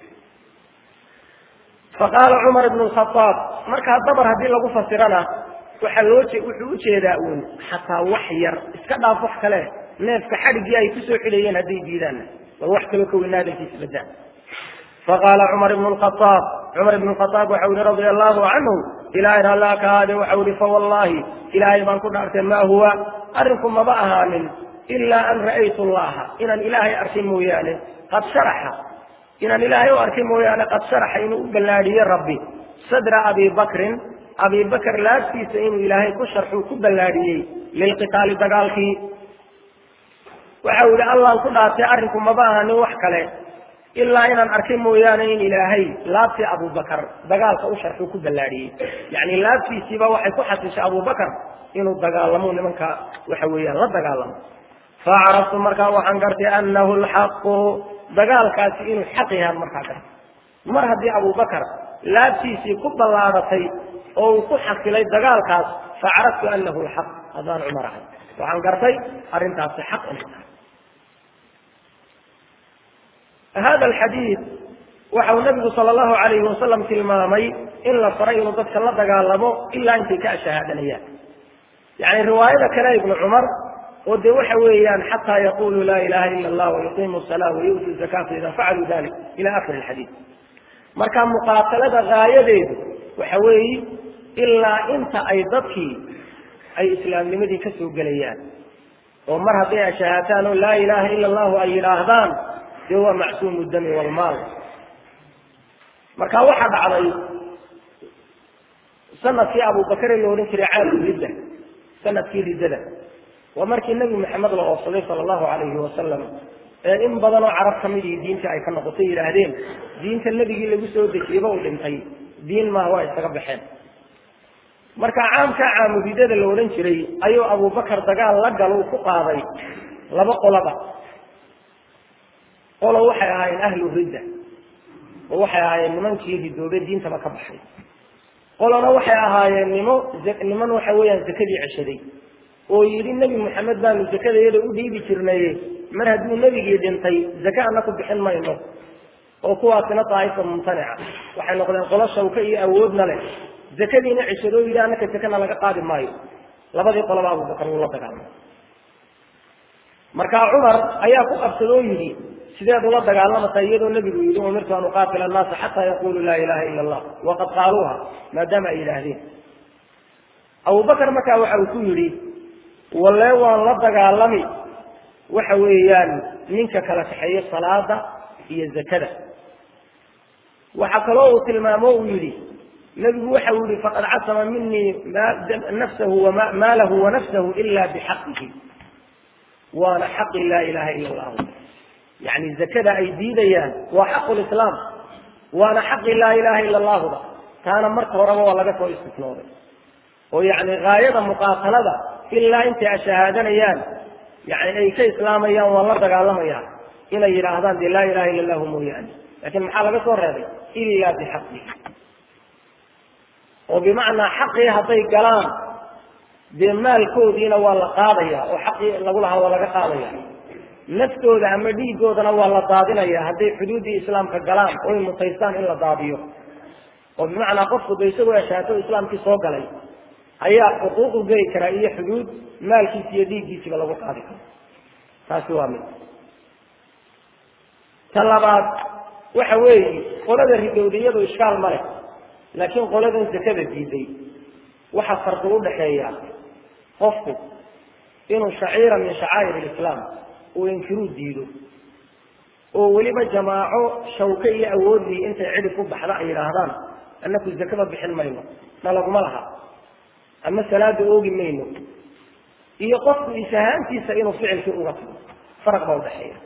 A: faqaala cumar ibn khaaab markaa dabar haddii lagu fasirana waxaa loo wuxuu ujeedaa uun xataa wax yar iska dhaaf wax kale neefka xadhiggii ay kusoo xidhayeen hadday diidaanna bal wax kaloo ka weynaa hadalkiisa badaan faqaala cumar ibn khaaab cumar ibn khaaab waxau yihi radia allahu canhu ilahay rallaa ka aade waxau yihi fawallaahi ilaahay baan ku dhaartay ma huwa arrinku maba ahaanin ilaa an ra'aytu llaha inaan ilaahay arkay mooyaane qad sharaxa inaan ilaahay u arkay mooyaane qad sharaxa inuu u ballaadhiye rabbi sadra abi bakrin abi bakr laabtiisa inuu ilaahay ku sharxuu ku ballaadhiyey lilqitaali dagaalkii waxau yihi allaan ku dhaartay arrinku maba ahaanin wax kale ilaa inaan arkay mooyaane in ilaahay laabtii abubakar dagaalka u sharxuu ku ballaadhiyey yacni laabtiisiiba waxay ku xasishay abubakar inuu dagaalamo nimanka waxa weeyaan la dagaalamo facaraftu markaa waxaan gartay anahu lxaqu dagaalkaasi inuu xaq yahaan markaa gartay mar haddii abubakar laabtiisii ku ballaadhatay oo uu ku xasilay dagaalkaas facaraftu anahu lxaq haddaan cumar ahay waxaan gartay arrintaasi xaq inay tahay hada alxadiid waxau nabigu sala allahu alayhi wasalam tilmaamay in la faray inuu dadka la dagaalamo ilaa intay ka ashahaadanayaan yani riwaayada kale ibnu cumar oo dee waxa weeyaan xataa yaquluu laa ilaha ila allah wayuqimu salaa wayu'tu zakata ida facaluu dalik ila akhiri alxadiid marka muqaatalada gaayadeedu waxa weeyi ilaa inta ay dadkii ay islaamnimadii ka soo gelayaan oo mar hadday ashahaataan oo laa ilaha ila allahu ay yidhaahdaan dee waa macsuumu dami walmaal marka waxaa dhacday sanadkii abubakare la odhan jiray caamu ridda sanadkii riddada waa markii nebi maxamed la oofsaday sala allahu calayhi wasalam ee in badanoo carab ka midii diintii ay ka noqotay yidhaahdeen diinta nebigii lagu soo dejiyeba uu dhintay diin maaha waa isaga baxeen marka caamka caamudidada la odhan jiray ayuu abubakar dagaal la galo uu ku qaaday laba qoloba qolo waxay ahaayeen ahlu ridda oo waxay ahaayeen nimankii ridoobe diintaba ka baxay qolona waxay ahaayeen nimo niman waxa weeyaan zakadii ceshaday oo yidhi nebi maxamed baanu zakada iyada u dhiibi jirnaye mar hadduu nebigii dhintay zake ana ku bixin mayno oo kuwaasina daa'ifa mumtanica waxay noqdeen qolo shawka iyo awoodna leh zakadiina ceshadoo yidhi annaka zakana laga qaadi maayo labadii qoloba abubakar wuu la dagaalamay markaa cumar ayaa ku qabsadoo yidhi sideed ula dagaalamaysaa iyadoo nebigu yidhi umirtu an uqaatila annaasa xataa yaquluu laa ilaha ila allah waqad qaaluuha maadaama ay yidhaahdeen abubakar markaa waxa uu ku yidhi walle waan la dagaalami waxa weeyaan ninka kala kaxeeyo salaada iyo zakada waxaa kaloo uu tilmaamo uu yidhi nebigu waxa uu yihi faqad casama minii nafsahu maalahu wanafsahu ila bixaqihi waana xaqi laa ilaha ila allahu yani zakada ay diidayaan waa xaqu lislaam waana xaqi laa ilaha ila allahuda taana marka horeba waa laga soo istisnooday oo yani gaayada muqaatalada ilaa intay ashahaadanayaan yani ay ka islaamayaan waa la dagaalamayaan inay yidhaahdaan dee laa ilaha illa allahu mooyaane lakin maxaa laga soo reebay ila bixaqi oo bimacnaa xaqii hadday galaan dee maalkoodiina waa la qaadaya oo xaqii lagu lahaa waa laga qaadaya naftooda ama dhiigoodana waa la daadinaya hadday xuduuddii islaamka galaan oy mutaystaan in la daadiyo oo bimacnaa qofku da isagoo ashaato islaamkii soo galay ayaa xuquuqu geli karaa iyo xuduud maalkiisa iyo dhiiggiisiba lagu qaadi karo taasi waa mid ta labaad waxa weeye qolada ridowdiyadu ishkaal ma leh laakiin qoladan zakada diiday waxaa farqi udhaxeeya qofku inuu shaciira min shacaa'ir alislaam uu inkiruu diido oo weliba jamaaco shawke iyo awoodii intay cidhib ku baxda ay yidhaahdaan annaku zakaba bixin mayno na laguma laha ama salaada oogi mayno iyo qofku isahaantiisa inuu ficilkii uga tago faraq baa udhaxeeya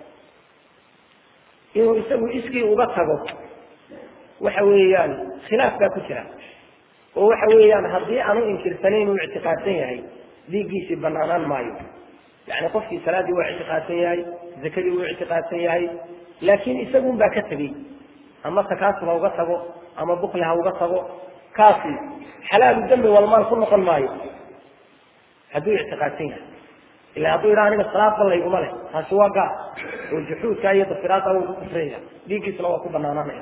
A: inuu isagu iskii uga tago waxa weeyaan khilaaf baa ku jira oo waxa weeyaan haddii aanu inkirsanayn uu ictiqaadsan yahay dhiiggiisii banaanaan maayo yani qofkii salaadii waa ictiqaadsan yahay zakadii wuu ictiqaadsan yahay laakiin isagun baa ka tegey ama takaasub ha uga tago ama bukli ha uga tago kaasi xalaalu dambi walmaal ku noqon maayo hadduu ictiqaadsan yahay ila hadduu yidhaha aniga salaadba layguma leh taasi waa gaar oo juxuudka iyo dafiraadka wuu ku kufraya dhiiggiisna waa ku banaanaanaya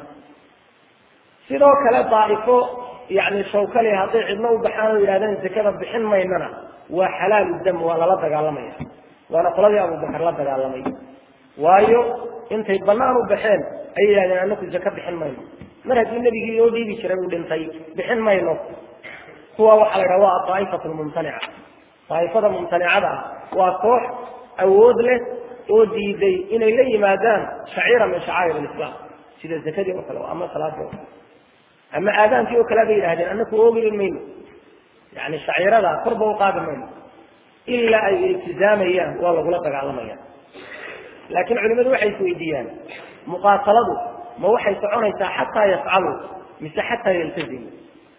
A: sidoo kale daa'ifo yani shawkale hadday cidno u baxaan oo yidhahdeen zakada bixin maynana waa xalaalu dam waa lala dagaalamaya waana qoladii abubakar la dagaalamay waayo intay banaan u baxeen ayay yidhahdeen anaku zaka bixin mayno mar haddii nebigii oo dhiibi jiray uu dhintay bixin mayno kuwa waxaa la yidhaha waa aaa'ifatu lmumtanica daa'ifada mumtanicada ah waa koox awood leh oo diiday inay la yimaadaan shaciira min shacaa'ir alislaam sida zakadii oo kale ama salaadii oo kale ama aadaankii oo kale bay yidhahdeen anaku oogili mayno yani shaciirada korba u qaadi mayno ilaa ay iltizaamayaan waa lagula dagaalamaya laakiin culimadu waxay isweydiiyaan muqaataladu ma waxay soconaysaa xataa yafcaluu mise xataa yaltazimu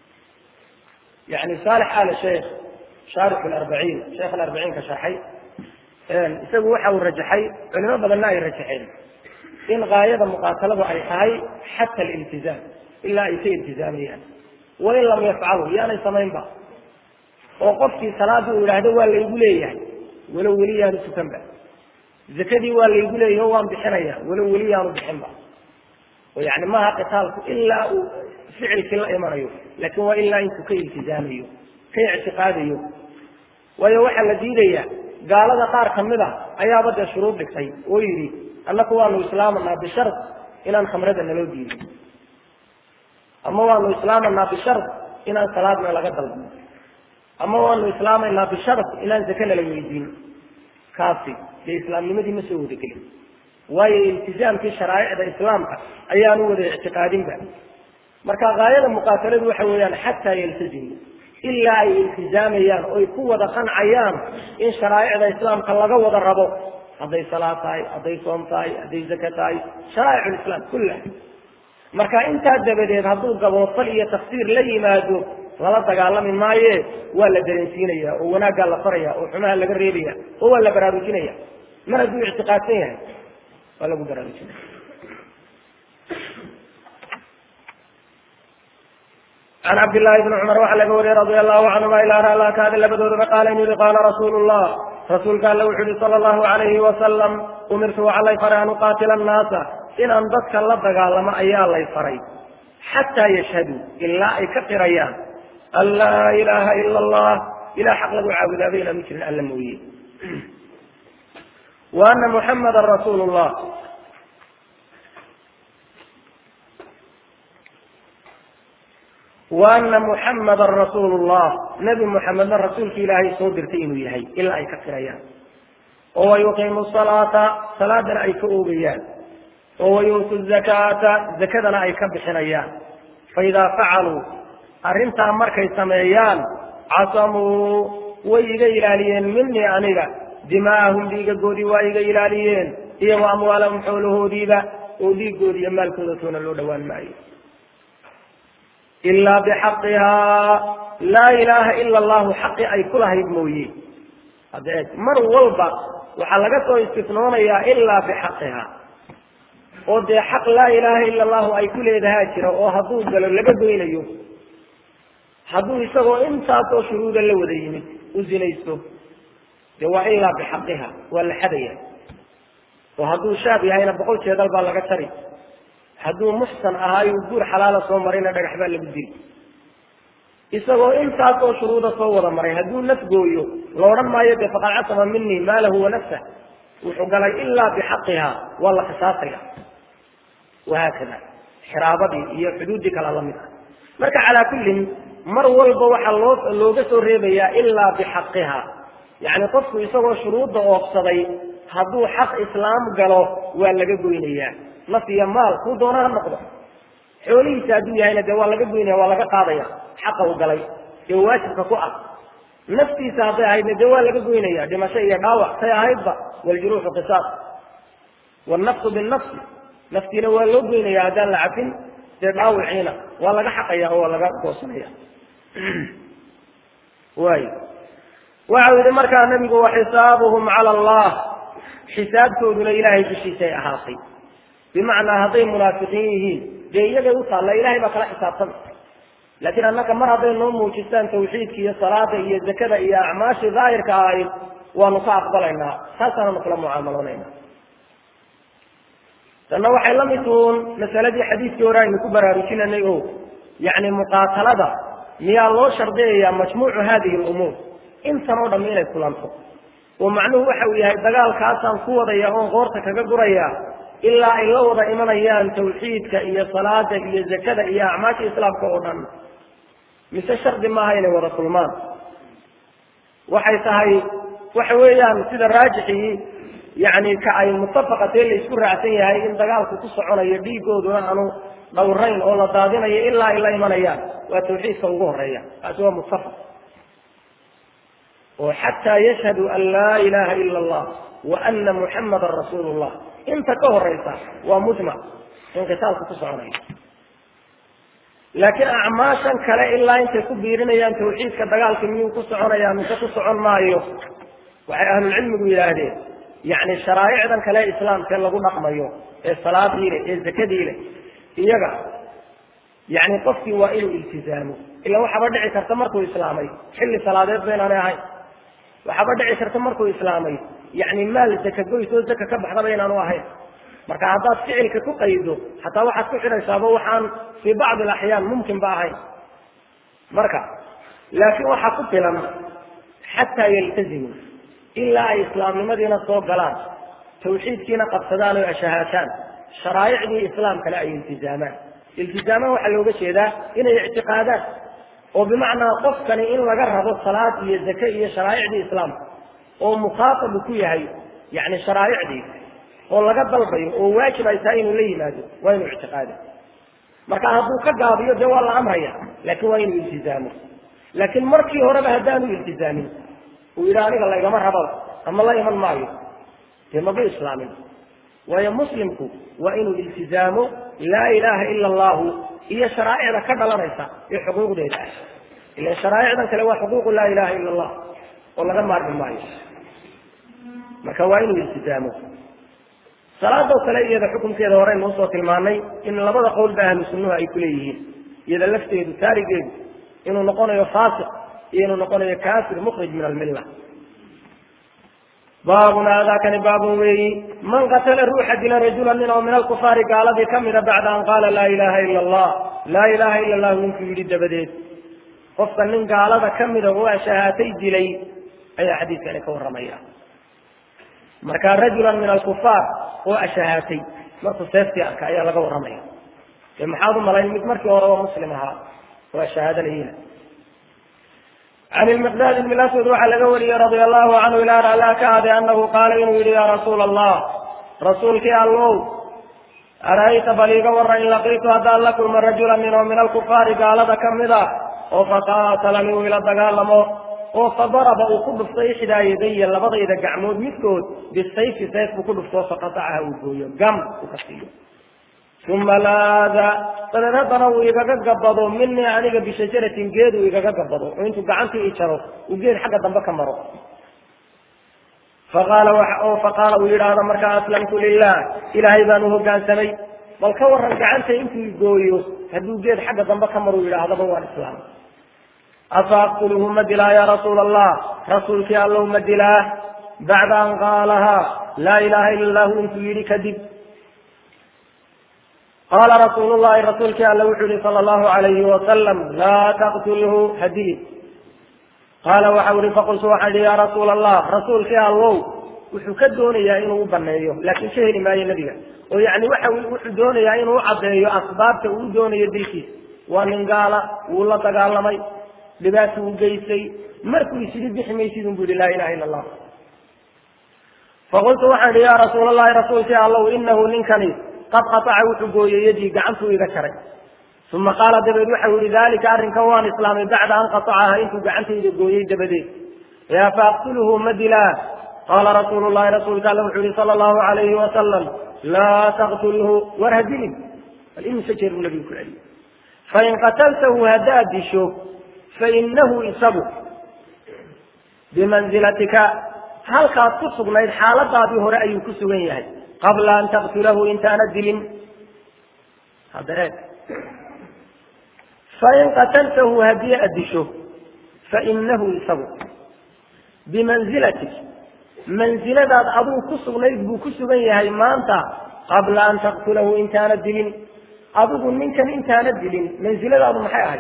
A: yani saalix al sheekh shaarix larbaciin sheekh alarbaciinka shaaxay isagu waxa uu rajaxay culimo badanna ay rajaxeen in gaayada muqaataladu ay tahay xata aliltizaam ilaa ay ka iltizaamayaan wain lam yafcaluu yaanay samaynba oo qofkii salaadii uu yidhaahdo waa laygu leeyahay walow weli yaanu tukanba zakadii waa laygu leeyahy o waan bixinaya walow weli yaanu bixinba oo yani maaha qitaalku ilaa uu ficilkii la imanayo laakin waa ilaa intuu ka iltizaamayo ka ictiqaadayo waayo waxaa la diidaya gaalada qaar kamid a ayaaba dee shuruud dhigtay oo yidhi annaku waanu islaamanaa bishar inaan khamrada naloo diido ama waanu islaamanaa bishar inaan salaadna laga dalbo ama waanu islaamaynaa bishar inaan zake nala weydiin kaasi dee islaamnimadii ma soo wadagelin waayo iltizaamkii sharaa'icda islaamka ayaanu wada ictiqaadinba marka gaayada muqaataladu waxa weeyaan xataa yaltazimu ilaa ay iltizaamayaan oy ku wada qancayaan in sharaa'icda islaamka laga wada rabo hadday salaad tahay hadday soom tahay hadday zaka tahay sharaa'ic lislaam kullaha marka intaa dabadeed hadduu gaboofal iyo tafsiir la yimaado lala dagaalami maaye waa la dareensiinaya oo wanaaggaa la faraya oo xumaha laga reebaya oo waa la baraarujinaya mar hadduu ictiqaadsan yahay waa lagu baraarujinaya can cabdillaahi bni cumar waxaa laga wariyey radia allahu canhuma ilaa raalaa kaada labadoodaba qaala in yihi qaala rasuulu llah rasuulka alle wuxuu yihi sala allahu alayhi wasalam umirtu waxaa lay faray an uqaatila annaasa inaan dadka la dagaalamo ayaa lay faray xataa yashhaduu ilaa ay ka qirayaan an laa ilaaha ila allah ilah xaq lagu caabudaaba inaanu jirin alla mooye wa ana muxamadan rasuulu llah wa ana muxamadan rasuulu llah nebi muxamedna rasuulki ilaahay soo dirtay inuu yahay ilaa ay ka qirayaan oo wayuqiimu salaata salaadana ay ka oogayaan oo wayuutu zakaata zakadana ay ka bixinayaan faidaa facaluu arrintaa markay sameeyaan casamuu way iga ilaaliyeen minii aniga dimaa'ahum dhiigagoodii waa iga ilaaliyeen iyo wa amwaalahum xoolahoodiiba oo dhiigoodi iyo maalkooda toona loo dhowaan maayo ilaa bixaqihaa laa ilaaha ila allahu xaqi ay ku lahayd mooye hadda eeg mar walba waxaa laga soo istifnoonayaa ilaa bixaqiha oo dee xaq laa ilaaha ila allahu ay ku leedahaa jira oo hadduu galo laga goynayo hadduu isagoo intaasoo shuruuda la wada yimid u zinaysto dee waa ilaa bixaqiha waa la xadaya oo hadduu shaab yahayna boqol jeedal baa laga tari hadduu muxsan ahaayo guur xalaala soo marayna dhagax baa lagu diri isagoo intaasoo shuruuda soo wada maray hadduu naf gooyo la odhan maayo dee faqad casama minii maalahu wa nafsah wuxuu galay ilaa bixaqiha waa la qisaasaya wahaakada xiraabadii iyo xuduuddii kala la mid ah marka calaa kullin mar walba waxaa loo looga soo reebayaa ilaa bixaqiha yacni qofku isagoo shuruudda oofsaday hadduu xaq islaam galo waa laga goynayaa naf iyo maal kuu doona ha noqdo xoolihiisa hadduu yahayna dee waa laga goynaya waa laga qaadaya xaqa u galay ee waajibka ku ah naftiisa hadday ahaydna dee waa laga goynaya dhimasho iyo dhaawac say ahaydba waljuruuxu qisaas wannafsu binnafsi naftiina waa loo goynaya haddaan la cafin dee dhaawiciina waa laga xaqaya oo waa laga goosanaya waay waxau yihi markaa nabigu waxisaabuhum cala allah xisaabtooduna ilaahay dushiisay ahaatay bimacnaa hadday munaafiqiin yihiin dee iyagay u taalla ilahay baa kala xisaabtama laakiin annaka mar hadday noo muujistaan tawxiidka iyo salaada iyo zakada iyo acmaashii daahirka ahayd waanu ka aqbalaynaa taasaananu kula mucaamaloonayna tanna waxay la mid tuun masaladii xadiidkii hore aynu ku baraarujinanay o yacni muqaatalada miyaa loo shardiyayaa majmuucu hadihi lumuur intan oo dhamm inay kulanto oo macnuhu waxa uu yahay dagaalkaasaan ku wadaya oon qoorta kaga guraya ilaa ay la wada imanayaan tawxiidka iyo salaada iyo zakada iyo acmaasha islaamka oo dhan mise shardi maaha inay wada kulmaan waxay tahay waxa weeyaan sida raajixii yani ka ay mutafaqatee la isku raacsan yahay in dagaalku ku soconayo dhiigooduna aanu dhowrayn oo la daadinayo ilaa ay la imanayaan waa tawxiidka ugu horeeya taasi waa muttafaq oo xataa yashhadu an laa ilaha ila allah wa ana muxamadan rasuulu llah inta ka horeysa waa mujmac in qitaalku ku soconayo laakiin acmaashan kale ilaa intay ku biirinayaan tawxiidka dagaalka miyuu ku soconaya mise ku socon maayo waxay ahlulcilmigu yidhaahdeen yacni sharaa'icdan kale islaamkee lagu dhaqmayo ee salaadii leh ee zakadii leh iyaga yacni qofkii waa inuu iltizaamo ila waxaaba dhici karta markuu islaamay xilli salaadeed ba inaanay ahayn waxaaba dhici karta markuu islaamay yacni maal zaka goys oo zaka ka baxdaba inaanu ahayn marka haddaad ficilka ku qaydo hataa waxaad ku xidhaysaaba waxaan fii bacdi alaxyaan mumkin ba ahayn marka laakiin waxaa ku filan xataa yaltazimu ilaa ay islaamnimadiina soo galaan tawxiidkiina qabsadaan oo ashahaataan sharaa'icdii islaamkale ay iltizaamaan iltizaamaan waxaa looga jeedaa inay ictiqaadaan oo bimacnaa qofkani in laga rabo salaad iyo zake iyo sharaa'icdii islaamka oo mukhaatabu ku yahay yani sharaa'icdii oo laga dalbayo oo waajib ay tahay inuu la yimaado waa inuu ictiqaado marka hadduu ka gaabiyo dee waa la amraya laakiin waa inuu iltizaamo laakiin markii horeba haddaanu iltizaamin uu yidhi aniga laygama rababa ama la iman maayo dee magu islaamin waayo muslimku waa inuu iltizaamo laa ilaaha ila allahu iyo sharaa'icda ka dhalanaysa ee xuquuqdeeda ah ilan sharaa'icdan kale waa xuquuqu laa ilaha ila allah oo laga maarmi maayo marka waa inuu iltisaamo salaadoo kale iyada xukunkeeda horeynu usoo tilmaanay in labada qowlba ahlu sunnuhu ay kuleeyihiin iyada lafteedu taarigeedu inuu noqonayo faasiq iyo inuu noqonayo kaafir mukhrij min almilla baabun aadaakani baabun weeyi man qatala ruuxa dila rajula nin oo min alkufaari gaaladii kamida bacda an qaala laa ilaha ila allah laa ilaha ila allahu ninkuu yidhi dabadeed qofka nin gaalada kamida oo ashahaatay dilay ayaa xadiiskani ka warramaya marka rajulan min alkufaar oo ashahaatay markuu seeftii arka ayaa laga warramaya dee maxaad u malayn mid markii hore oo muslim ahaa oo ashahaadanayina can ilmiqdaad ibn aswad waxaa laga wariyey radia allahu canhu ilaa alla ka ade anahu qaala inuu yihi ya rasuula allah rasuulkii allow ara'ayta bal iiga warran in laqiitu haddaan la kulmo rajulan nin oo min alkufaari gaalada kamid a oo faqaatalani uu ila dagaalamo oo fadaraba uu ku dhuftay ixdaa yadaya labadayda gacmood midkood bisayfi sayf buu ku dhuftoo faqatacaha uu gooyo gam uu ka siiyo uma laada dabeed haddana uu igaga gabado minii aniga bishajaratin geed uu igaga gabado oo intuu gacantii i jaro uu geed xagga dambe ka maro faqaala oo faqaala uu yidhaahdo markaa aslamtu lilah ilaahay baan u hoggaansamay bal ka waran gacanta intuu igooyo hadduu geed xagga dambe ka maro u yidhaahdaba waan islaam afa aqtuluhu ma dilaa ya rasuula allah rasuulkii allow ma dilaa bacda an qaalahaa laa ilaha ila allahu intuu yidhi kadib qaala rasuulu llahi rasuulkii alle wuxuu yihi sala allahu alayhi wasalam laa taqtulhu hadili qaala waxau ihi faqultu waxaan ihi ya rasuula allah rasuulkii allow wuxuu ka doonayaa inuu u baneeyo laakiin ka heli maayo nebiga oo yani waxa wuxuu doonayaa inuu u caddeeyo asbaabta uu doonayo dilkiisa waa nin gaala wuu la dagaalamay dhibaata uu geystay markuu isidhi bixi maysid un bu yihi laa ilaha illa allah faqultu waxaan ihi ya rasuula allahi rasuulkii allow inahu ninkani qad qataca wuxuu gooyey yadii gacantuu iga jaray uma qaala dabeed waxau yihi dalika arrinkan waan islaamay bacda an qatacaha intuu gacantayda gooyey dabadeed yaa faaqtuluhu ma dilaa qaala rasuulu llahi rasuulka alle wuxuu yihi sala allahu alayhi wasalam laa taqtulhu war ha dilin bal imise jeer buu nabigu ku celiyey fain qataltahu haddaad disho fainahu isagu bimanzilatika halkaad ku sugnayd xaaladaadii hore ayuu ku sugan yahay qabla an taqtulahu intaana dilin hadda eeg fain qataltahu haddii aad disho fainahu isagu bimanzilatik mansiladaad aduu ku sugnayd buu ku sugan yahay maanta qabla an taqtulahu intaana dilin adigu ninkan intaana dilin mansiladaadu maxay ahayd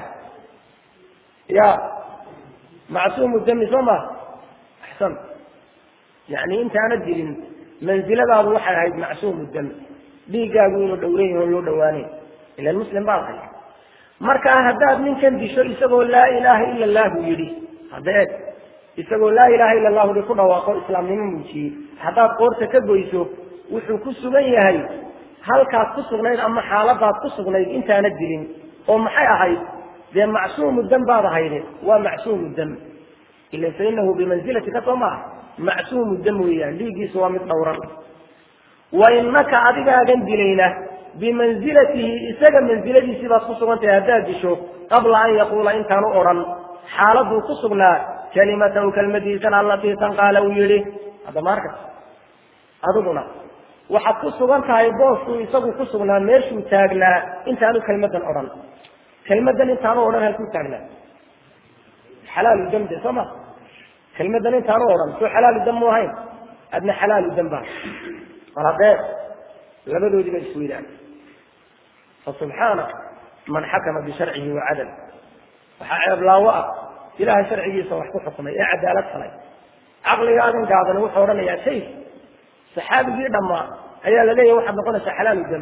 A: ya macsuumu dami soo ma axsan yani intaana dilin mansiladaadu waxay ahayd macsuumu dami dhiiggaagu inuu dhowran yaho loo dhawaanayn ilan muslim baad ahay markaa haddaad ninkan disho isagoo laa ilaaha ila allahu yidhi hadda eeg isagoo laa ilaha ila allahu hi ku dhawaaqo islaamnimo muujiyey haddaad qoorta ka goyso wuxuu ku sugan yahay halkaad ku sugnayd ama xaaladaad ku sugnayd intaana dilin oo maxay ahayd dee macsuumu dam baad ahayde waa macsuumu dam ila fainahu bimanzilatika soo maaha macsuumu dam weeyaan dhiiggiisu waa mid dhowran wa inaka adigaagan dilayna bimanzilatihi isaga mansiladiisii baad ku sugan tahay haddaad disho qabla an yaquula intaanu odhan xaaladuu ku sugnaa kalimatahu kelmadiisan allatii tan qaala uu yihi hadda maarka adiguna waxaad ku sugan tahay booskuu isagu ku sugnaa meeshuu taagnaa intaanu kelmadan odhan kelmadan intaanu odhan halkuu taagnaa xalaalu dam de soo ma kelmadan intaanu odhan soo xalaalu dam mu ahayn adna xalaalu dam baa mar haddee labadoodii ba isweydaan fasubxaana man xakama bisharcihi wacadal waxaa ceeblaawo ah ilahay sharcigiisa wax ku xukumay ee cadaalad falay caqligaagan gaadani wuxuu odhanayaa sayf saxaabigii dhammaa ayaa la leeyahy waxaad noqonaysaa xalaalu dam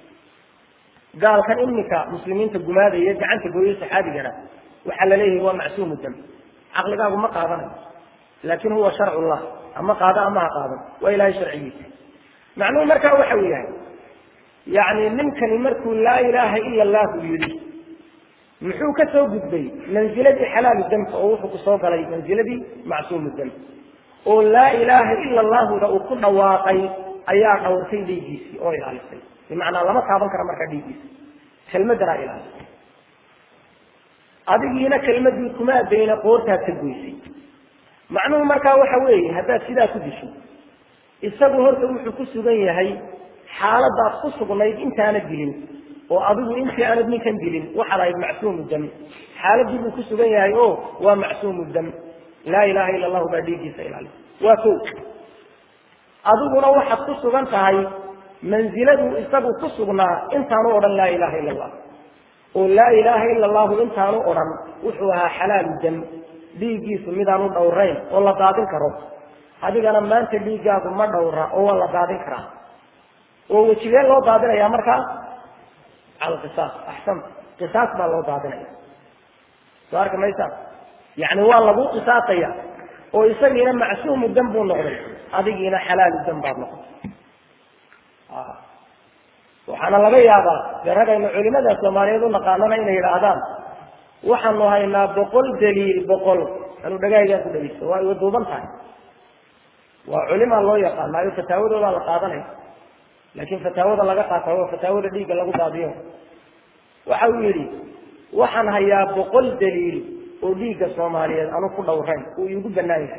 A: gaalkan imika muslimiinta gumaadaya gacanta gooyey saxaabigana waxaa la leeyahay waa macsuumu dam caqligaagu ma qaadanayo laakin huwa sharcu llah ama qaado ama ha qaadan waa ilahay sharcigiisa macnuhu markaa waxa uu yahay yani ninkani markuu laa ilaaha ila allahu yidhi muxuu ka soo gudbay manziladii xalaalu damka oo wuxuu kusoo galay manziladii macsuumu dam oo laa ilaaha ila allahuda uu ku dhawaaqay ayaa dhawrtay dhiiggiisii oo ilaalisay bimacnaa lama taaban kara markaa dhiiggiisa kelmadanaa ilaalisay adigiina kelmadii kuma adayna qoortaad ka goysay macnuhu markaa waxa weeye haddaad sidaa ku disho isagu horta wuxuu ku sugan yahay xaaladaad ku sugnayd intaanad dilin oo adigu intii aanad ninkan dilin waxaad ahayd macsuumu dam xaaladii buu ku sugan yahay o waa macsuumu dam laa ilaha ila allahu baa dhiiggiisa ilaali waa ko adiguna waxaad ku sugan tahay manziladuu isagu ku sugnaa intaanu odhan laa ilaha ila allah oo laa ilaaha ila allahu intaanu odhan wuxuu ahaa xalaalu dam dhiiggiisu midaanu dhowrayn oo la daadin karo adigana maanta dhiiggaagu ma dhowra oo waa la daadin karaa oo wejigee loo daadinaya markaa cala qisaas axsan qisaas baa loo daadinaya soo arki maysa yacni waa lagu qisaasaya oo isagiina macsuumu dam buu noqday adigiina xalaalu dam baad noqotay waxaana laga yaabaa dee ragaynu culimada soomaaliyeed u naqaanana inay yidhaahdaan waxaanu haynaa boqol daliil boqol anu dhagaagaa ku dhegeysto waa iwa duuban tahay waa culimaa loo yaqaanaayo fataawadoodaa la qaadanaya laakiin fataawada laga qaata waa fataawada dhiigga lagu daadiyo waxa uu yidhi waxaan hayaa boqol daliil oo dhiigga soomaaliyeed anu ku dhowrayn uu iigu banaan yahay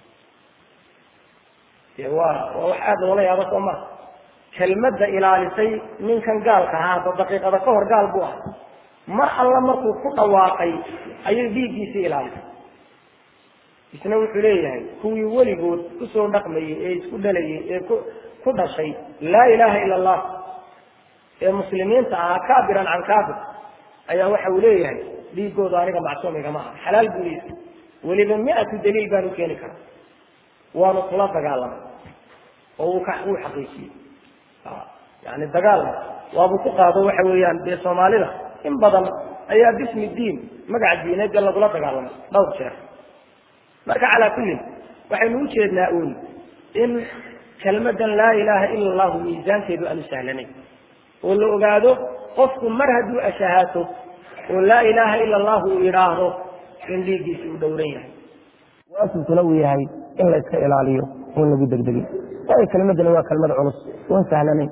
A: de waa waa wax aada loola yaabo soo maa kelmadda ilaalisay ninkan gaalka ahaa hadda daqiiqada ka hor gaal buu ahaa mar alla markuu ku dhawaaqay ayay dhiiggiisii ilaalisay isna wuxuu leeyahay kuwii weligood kusoo dhaqmayey ee isku dhalayey ee ku ku dhashay laa ilaha ila allah ee muslimiinta ahaa kaabiran can kaabir ayaa waxa uu leeyahay dhiigooda aniga macsuumigama aha xalaal buu leeyahay weliba mi-atu daliil baanu keeni karaa waanu kula dagaalamay oo uu ka uu xaqiijiyey yani dagaalna waabuu ku qaado waxa weeyaan dee soomaalida in badan ayaa bismi diin magaca diineedga lagula dagaalamay dhowr jeer marka calaa kullin waxaynu u jeednaa uun in kelmadan laa ilaaha ila allahu miisaankeedu aanu sahlanayn oo la ogaado qofku mar hadduu ashahaato oo laa ilaaha ila allahu uu yidhaahdo in dhiiggiisi uu dhowran yahay waasibkuna uu yahay in la iska ilaaliyo oon lagu degdegin waayo kelmadani waa kelmad culus oon sahlanayn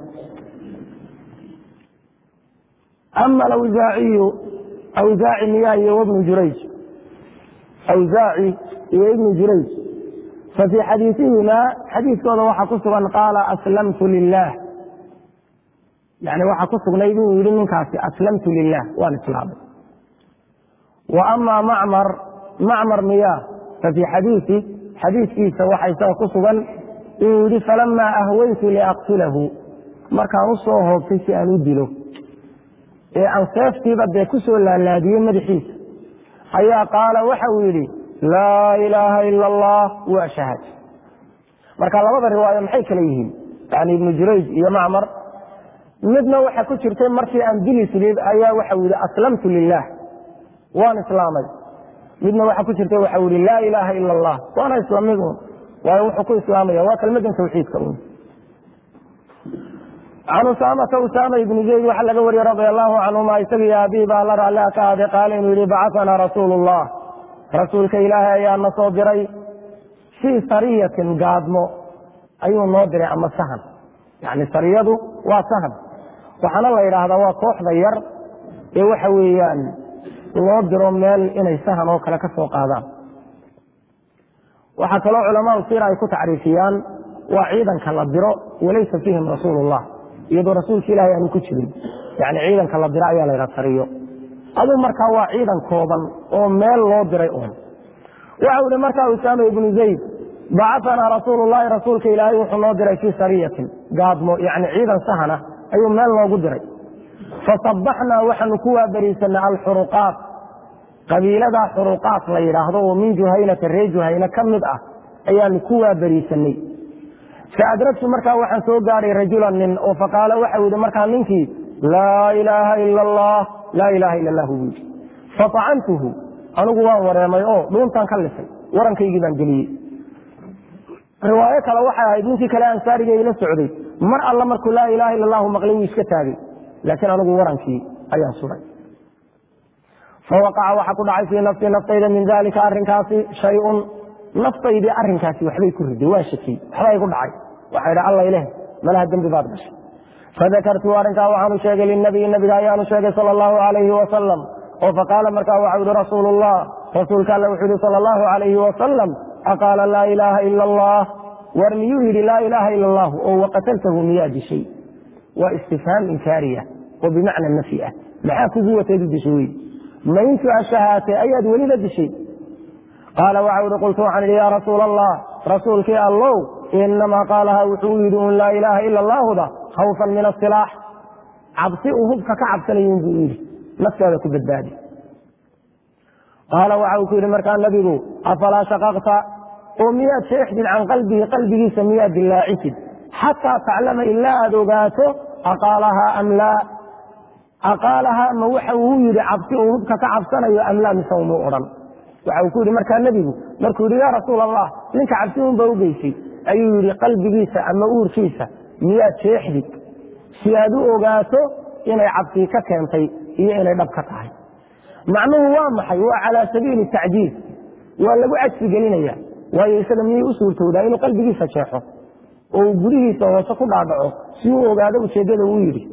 A: ama awsaaciyu awsaaci miyaa iyo wabnu jurayj awsaaci iyo ibnu jurayj fafii xadiisihimaa xadiiskooda waxaa ku sugan qaala aslamtu lilah yani waxaa ku sugnayd inuu yihi ninkaasi aslamtu lilah waan islaamay wa ama macmar macmar miyaa fafii xadiisi xadiiskiisa waxaa isaga ku sugan inuu yihi falamaa ahwaytu liaqtulahu markaan u soo hoobtay si aan u dilo ee aan seeftiiba dee ku soo laalaadiyey madaxiisa ayaa qaala waxa uu yidhi laa ilaaha ila allah waa shahad marka labada riwaayo maxay kala yihiin yani ibnu jurayj iyo macmar midna waxa ku jirtay markii aan dili silib ayaa waxau yihi aslamtu lilah waan islaamay midna waxa ku jirtay waxau yihi laa ilaaha ila allah waana islamid un waayo wuxuu ku islaamaya waa kelmadan tawxiidka un can usaamata usaama ibni zayd waxaa laga wariyey radia allahu canhuma isagii aabii baa la raallia ka ahday qaala inuu yihi bacaanaa rasuulu llah rasuulka ilaahay ayaa na soo diray fii sariyatin gaadmo ayuu noo diray ama sahan yani sariyadu waa sahan waxaana la yidhaahdaa waa kooxda yar ee waxa weeyaan loo diro meel inay sahan oo kale ka soo qaadaan waxaa kaloo culamaau siira ay ku tacriifiyaan waa ciidanka la diro walaysa fiihim rasuulu llah iyadoo rasuulka ilahay aanu ku jirin yani ciidanka la diro ayaa la ydhaha sariyo aduu markaa waa ciidan kooban oo meel loo diray un waxau ihi markaa usaama ibnu zayd bacaanaa rasuulu llahi rasuulka ilaahay wuxuu noo diray fii sariyatin gaadmo yani ciidan sahana ayuu meel noogu diray fasabaxnaa waxaanu ku waabariisanay alxuruqaat qabiiladaa xuruqaat la yidhaahdo oo min juhaynata reer juhayne ka mid ah ayaanu ku waabariisanay faadragtu markaa waxaan soo gaadhay rajulan nin oo faqaala waxau yihi markaa ninkii laa ilaaha ila allah laa ilaha ila allah buu yidhi faacantuhu anigu waan wareemay oo dhuuntaan ka lisay warankaygii baan geliyey riwaayo kale waxay ahayd ninkii kale ansaariga ila socday mar alla markuu laa ilaha ila allahu maqlay wuu iska taagay laakiin anigu warankii ayaan suray fawaqaca waxa ku dhacay fii nafsii naftayda min dalika arinkaasi shayun naftaydii arinkaasi waxbay ku riday waa shakiyey waxba igu dhacay waxa idhi alla ileh malaha dembi baad gashay fadakartu arrinkaa waxaanu sheegay linabiyi nabiga ayaanu sheegay sala allahu alayhi wasalam oo faqaala markaa waxau yihi rasuulu llah rasuulka alle wuxuu yihi sala allahu alayhi wasalam aqaala laa ilaaha ila allah war miyuu yidhi laa ilaaha ila allahu oo waqataltahu miyaa dishay waa istifhaam inkaariya oo bimacna nafyi ah maxaa kugu wateedu dishay wey ma intu ashahaatay ayaad weliba dishay qaala waxau ihi qultu waxaan idhi yaa rasuula allah rasuulkii allow inamaa qaalaha wuxuu yidhi un laa ilaaha ila allaahuda khawfan min asilaax cabsi uu hubka ka cabsanayin buu yidhi naftaada ku badbaadi qaala waxa uu ku yidhi markaa nabigu afalaa shaqaqta oo miyaad sheexdid can qalbihi qalbigiisa miyaad dilaacisid xataa taclama ilaa aad ogaato aqaalahaa am laa aqaalahaa ma waxa uu yidhi cabsi uu hubka ka cabsanayo am laa mise umuu odhan waxa uu ku yidhi markaa nebigu markuu yidhi yaa rasuul allah ninka cabsi unba u geysay ayuu yidhi qalbigiisa ama uurkiisa miyaad sheexdid si aad u ogaato inay cabsii ka keentay iyo inay dhab ka tahay macnuhu waa maxay waa calaa sabiili tacjiiz waa lagu cajsi gelinaya waayo isaga miyay u suurtowdaa inuu qalbigiisa jeexo oo uu gudihiisa hoose ku dhaadhaco si uu ogaado ujeeddada uu yidhi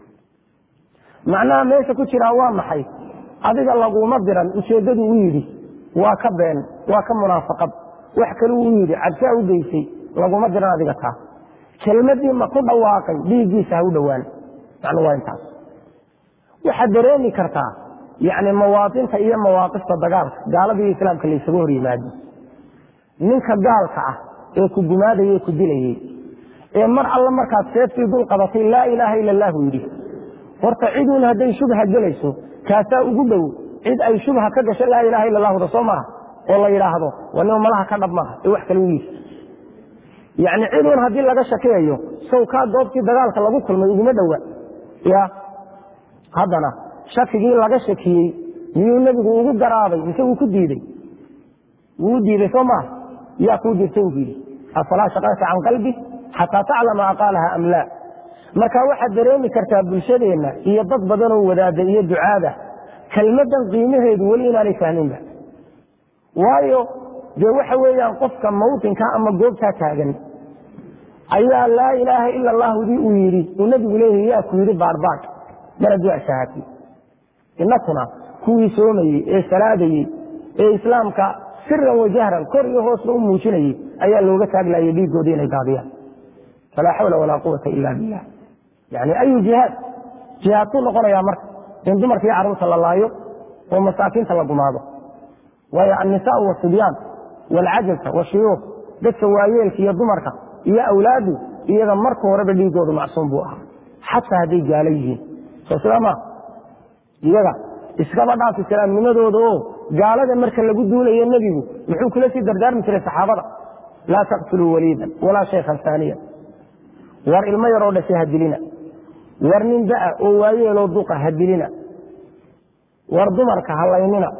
A: macnaha meesha ku jiraa waa maxay adiga laguma diran ujeeddadu u yidhi waa ka been waa ka munaafaqad wax kale uu yidhi cabsaa u geysay laguma diran adiga taa kelmadii ma ku dhawaaqay dhiiggiisa ha u dhowaan macnuu waa intaas waxaad dareemi kartaa yacni mawaatinta iyo mawaaqifta dagaalka gaalada iyo islaamka laysaga hor yimaado ninka gaalka ah ee ku gumaadaya ee ku dilayey ee mar alle markaad seeftii dul qabatay laa ilaaha ila allahu yidhi horta ciduun hadday shubha gelayso kaasaa ugu dhow cid ay shubha ka gasho laa ilaha ila allahuda soo maha oo la yidhaahdo waa nima malaha ka dhab maaha ee wax kale u yidhi yacni ciduun haddii laga shakeeyo sow kaa goobtii dagaalka lagu kulmay uguma dhowa ya haddana shakigii laga shakiyey miyuu nebigu ugu garaabay mise wuu ku diidey wuu diiday soo maaha yaa kuu dirtay u yidhi afalaa shaqaka can qalbi xataa taclama aqaalaha am laa marka waxaad dareemi kartaa bulshadeenna iyo dad badanoo wadaada iyo ducaada kelmadan qiimaheedu weli inaanay fahminba waayo dee waxa weeyaan qofka mawtinka ama goobtaa taagan ayaa laa ilaaha ila allahdii uu yidhi uu nebigu leeyahy yaa ku yidhi baadhbaadh mar hadduu ashahatay inakuna kuwii soomayey ee salaadayey ee islaamka siran wajahran kor iyo hoosba u muujinayey ayaa looga taaglayay dhiigoodii inay daadiyaan falaa xawla walaa quwata ila billah yani ayu jihaad jihaadkuu noqonayaa marka in dumarka iyo carruurta la laayo oo masaakiinta la gumaado waayo annisaau wasibyaan waalcajabka washuyuuq dadka waayeelka iyo dumarka iyo awlaadu iyaga marka horeba dhiigoodu macsuum buu ahaa xataa hadday gaalo yihiin soo sidaa maa iyaga iskaba dhaafi islaamnimadooda oo gaalada marka lagu duulayo nebigu muxuu kula sii dardaarmi jiray saxaabada laa taqtuluu waliidan walaa shaykhan saaniya war ilmo yaroo dhashay ha dilina war nin da'a oo waayeeloo duqa ha dilina war dumarka ha laynina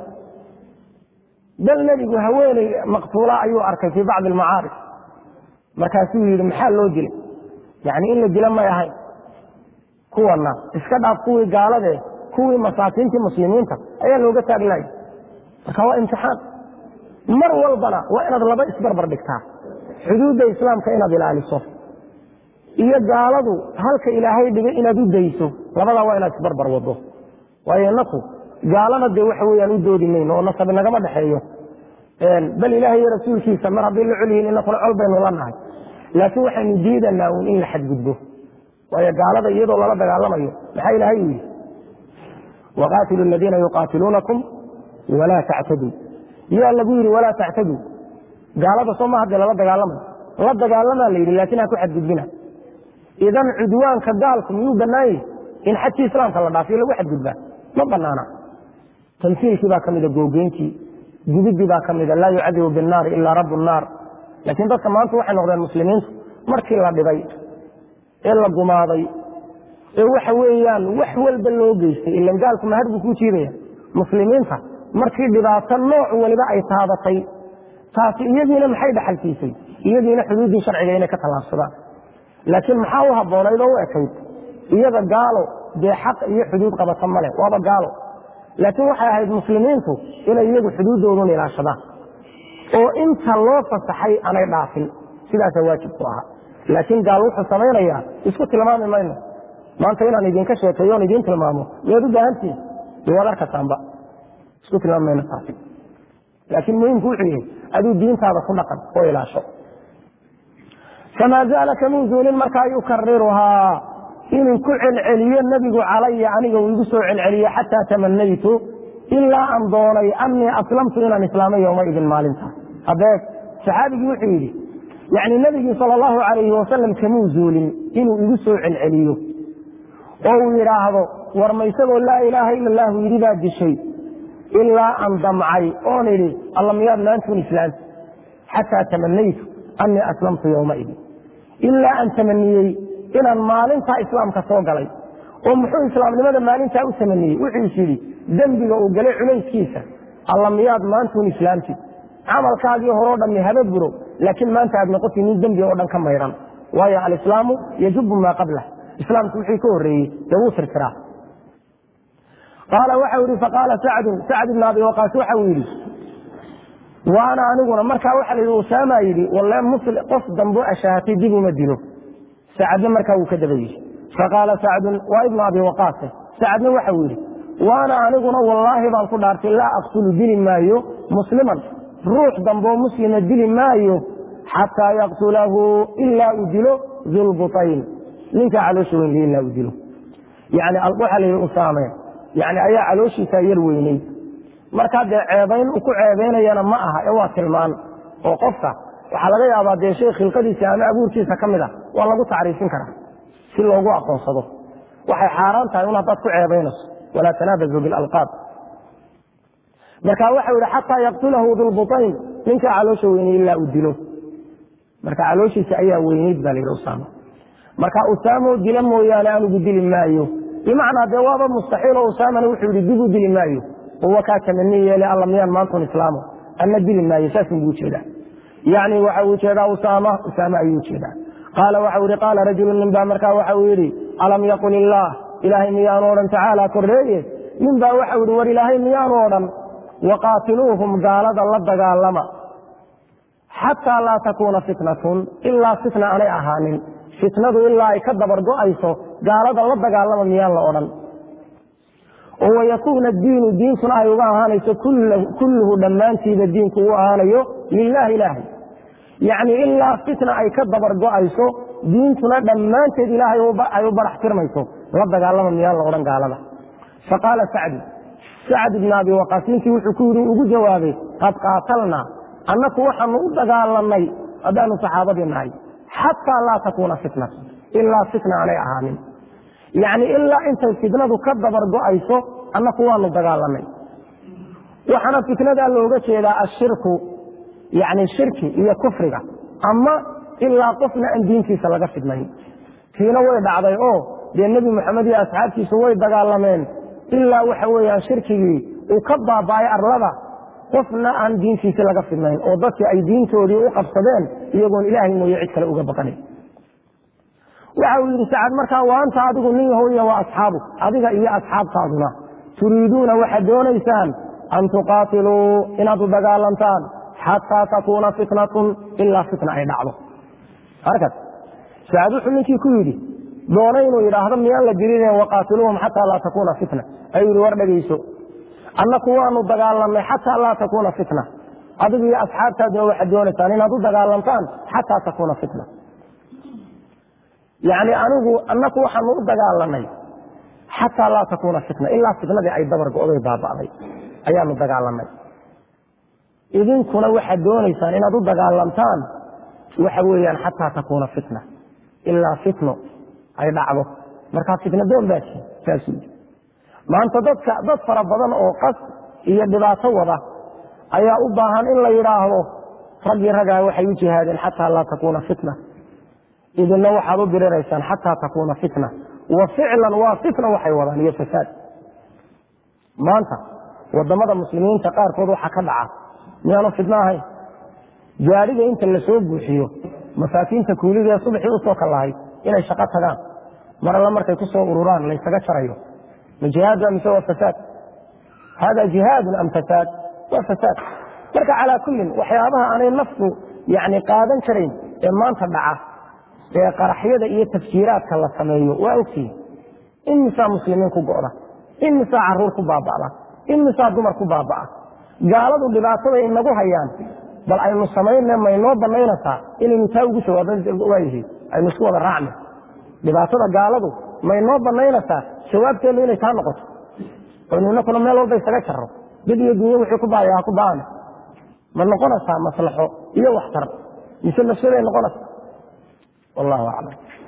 A: bal nebigu haweeney maqtuula ayuu arkay fii bacdi almacaarif markaasuu yidhi maxaa loo dilay yacni in la dila may ahayn kuwana iska dhaaf kuwii gaaladee kuwii masaakiintii muslimiinta ayaa looga taaglaya marka waa imtixaan mar walbana waa inaad laba isbarbar dhigtaa xuduudda islaamka inaad ilaaliso iyo gaaladu halka ilaahay dhigay inaad u dayso labadaa waa inaad isbarbar wado waayo inaku gaalana dee waxa weyaan u doodi mayno oo nasabi nagama dhexeeyo bal ilaahay iyo rasuulkiisa mar hadday la col yihiin inakuna col baynu la nahay laakiin waxaynu diidanaa uun in la xadgudbo waayo gaalada iyadoo lala dagaalamayo maxaa ilaahay u yidhi waqaatilu aladiina yuqaatiluunakum walaa tactaduu yaa lagu yidhi walaa tactaduu gaalada soo ma haddee lala dagaalamayo la dagaalamaa la yidhi laakiin ha ku xadgudbina idan cudwaanka gaalku miyuu bannaanyah in xadkii islaamka la dhaafiyo lagu xadgudbaa ma banaana tamsiilkii baa ka mida googeyntii gubidii baa ka mida laa yucadibu binnaari ilaa rabu nnaar laakiin dadka maanta waxay noqdeen muslimiintu markii la dhibay ee la gumaaday ee waxa weeyaan wax walba loo geystay ilan gaalku mahad buu kuu jiidaya muslimiinta markii dhibaato nooc waliba ay taabatay taasi iyadiina maxay dhaxalsiisay iyadiina xuduuddii sharciga inay ka tallaabsadaan laakiin maxaa u habboonayd oo u ekayd iyada gaalo dee xaq iyo xuduud qabata male waaba gaalo laakiin waxay ahayd muslimiintu inay iyagu xuduuddoodun ilaashadaan oo inta loo fasaxay aanay dhaafin sidaasaa waajib ku ahaa laakiin gaal wuxuu samaynayaa isku tilmaami mayno maanta inaan idinka sheekeeyo on idiin tilmaamo miyaad u baahantihin dee waad arkataanba isku tilmaamayna taasi laakiin muhimku wuxuu yahay aduu diintaada ku dhaqan oo ilaasho famaa zaala kamuu zuulin markaa yukariruhaa inuu ku celceliyo nebigu calaya aniga uu igu soo celceliyo xataa tamanaytu ilaa aan doonay anii aslamtu inaan islaamay yowmaidin maalinta hadeed saxaabigii wuxuu yidhi yani nebigii sal allahu alayhi wasalam kamuu zuulin inuu igu soo celceliyo oo uu yidhaahdo war ma isagoo laa ilaaha ila allahu yidhi baa dishay ilaa aan damcay oon idhi alla miyaad maantuun islaam xataa tamanaytu anii aslamtu yowmaidin ilaa aan tamaniyey inaan maalintaa islaamka soo galay oo muxuu islaamnimada maalintaa u tamaniyey wuxuu is yidhi dembiga uu galay culayskiisa alla miyaad maantuun islaamtid camalkaagii horeo dhammi haba buro laakiin maanta aad noqotid nin dembiga oo dhan ka mayran waayo alislaamu yajubu maa qablah islaamku wixii ka horreeyey dee wuu tirtiraa qaala waxau yidhi faqaala sacdun sacd ibn abi waqaas waxau yidhi waana aniguna markaa waxa la yidhi usaama yidhi walle musli qof dambo ashaahatay dib uma dilo sacadna markaa wuu ka daba yidhi faqaala sacdun waa ibnu abi waqaase sacadna waxau yidhi waana aniguna wallaahi baan ku dhaartay laa aqtulu dili maayo musliman ruux damboo muslima dili maayo xataa yaqtulahu ilaa uu dilo dulbutayn ninkaa caloosha weynay ilaa uu dilo yani waxaa la yidhi usaame yani ayaa calooshiisaa yar weyneyd markaa dee ceebayn uu ku ceebaynayana ma aha ee waa tilmaan oo qofka waxaa laga yaabaa dee shay khilqadiisa ama abuurkiisa ka mid a waa lagu tacriifin karaa si loogu aqoonsado waxay xaaraan tahay un haddaad ku ceebaynayso walaa tanaabazu bilalqaab marka waxau yihi xataa yaqtulahu dulbutayn ninkaa caloosha weynay ilaa uu dilo marka calooshiisa ayaa weyneyd baa layidhi usaama marka usaamo dila mooyaane anigu dili maayo bimacnaa dee waaba mustaxiilo usaamana wuxuu yihi dib u dili maayo uwa kaa tamani yeele alla miyaan maantun islaamo anna dili maayo saasun buu ujeedaa yani waxa uu jeedaa usaama usaame ayuu ujeedaa qaala waxau yihi qaala rajulu nin baa markaa waxau yidhi alam yaqul illaah ilaahay miyaanu odhan tacaala korreeye nin baa waxau yihi war ilaahay miyaanu odhan waqaatiluuhum gaalada la dagaalama xataa laa takuuna fitnatun ilaa fitna aanay ahaanin fitnadu ilaa ay ka dabar go-ayso gaalada la dagaalama miyaan la odhan oo wayakuuna diinu diintuna ay uga ahaanayso kulluhu dhammaantiiba diinku u ahaanayo lilahi ilaahay yacni ilaa fitna ay ka dabar go-ayso diintuna dhammaanteed ilaahay ay u barax tirmayso la dagaalama miyaan la odhan gaalada faqaala sacdu sacd ibn abi waqaas ninkii wuxuu ku yidhi ugu jawaabay qad qaatalnaa annaku waxaanu u dagaalanay haddaanu saxaabadii nahay xataa laa takuuna fitnatu ilaa fitna aanay ahaanin yacni ilaa intay fitnadu ka dabar go-ayso annaku waanu dagaalanay waxaana fitnadaa looga jeedaa ashirku yani shirki iyo kufriga ama ilaa qofna aan diintiisa laga fidnayn tiina way dhacday oo dee nebi moxamed iyo asxaabtiisu way dagaalameen ilaa waxa weeyaan shirkigii uu ka baaba'ay arlada qofna aan diintiisi laga fidnayn oo dadkii ay diintoodii u qabsadeen iyagoon ilaahay mooye cid kale uga baqanin waxa uu yidhi sacad markaa wa anta adigu nin yahoya waa asxaabu adiga iyo asxaabtaaduna turiiduuna waxaad doonaysaan an tuqaatiluu inaad u dagaalantaan xataa takuuna fitnatun ilaa fitna ay dhacdo arkas sacad wuxuu ninkii ku yidhi doona inuu yidhaahdo miyaan la dirineen waqaatiluuhum xataa laa takuuna fitna ayuu yihi war dhegayso annaku waanu dagaalamnay xataa laa takuuna fitna adigu iyo asxaabtaaduna waxaad doonaysaan inaad u dagaalantaan xataa takuuna fitna yacni anigu annaku waxaanu u dagaalanay xataa laa takuuna fitna ilaa fitnadii ay dabar go-day baaba'day ayaanu dagaalanay idinkuna waxaad doonaysaan inaad u dagaalantaan waxa weeyaan xataa takuuna fitna ilaa fitno ay dhacdo markaa fitna doon baasi saasuu yidhi maanta dadka dad fara badan oo qas iyo dhibaato wada ayaa u baahan in la yidhaahdo raggii raggaa waxay u jihaadeen xataa laa takuuna fitna idinna waxaad u diriraysaan xataa takuuna fitna wa ficlan waa fitna waxay wadaan iyo fasaad maanta wadamada muslimiinta qaarkood waxaa ka dhaca miyaanu fitno ahayn gaadhiga inta lasoo buuxiyo masaakiinta kuuliga ee subaxii usoo kallahay inay shaqo tagaan mar alla markay ku soo ururaan laysaga jarayo ma jihaad ba mise waa fasaad hada jihaadun am fasaad waa fasaad marka calaa kullin waxyaabaha aanay naftu yani qaadan karayn ee maanta dhaca ee qaraxyada iyo tafjiiraadka la sameeyo waa ogtihin imisaa muslimiin ku go'da imisaa caruur ku baaba'da
B: imisaa dumar ku baaba'a gaaladu dhibaataday inagu hayaan bal aynu samayne maynoo banaynaysaa inaynu taa ugu jawaabwaayihiin aynu isku wada raacna dhibaatada gaaladu maynoo banaynaysaa jawaabteennu inay taa noqoto aynu inakuna meel walba isaga jarro dad iyo dunyo wixii ku baaya ha ku baana ma noqonaysaa maslaxo iyo waxtar mise nafsaday noqonaysaa wallahu aclam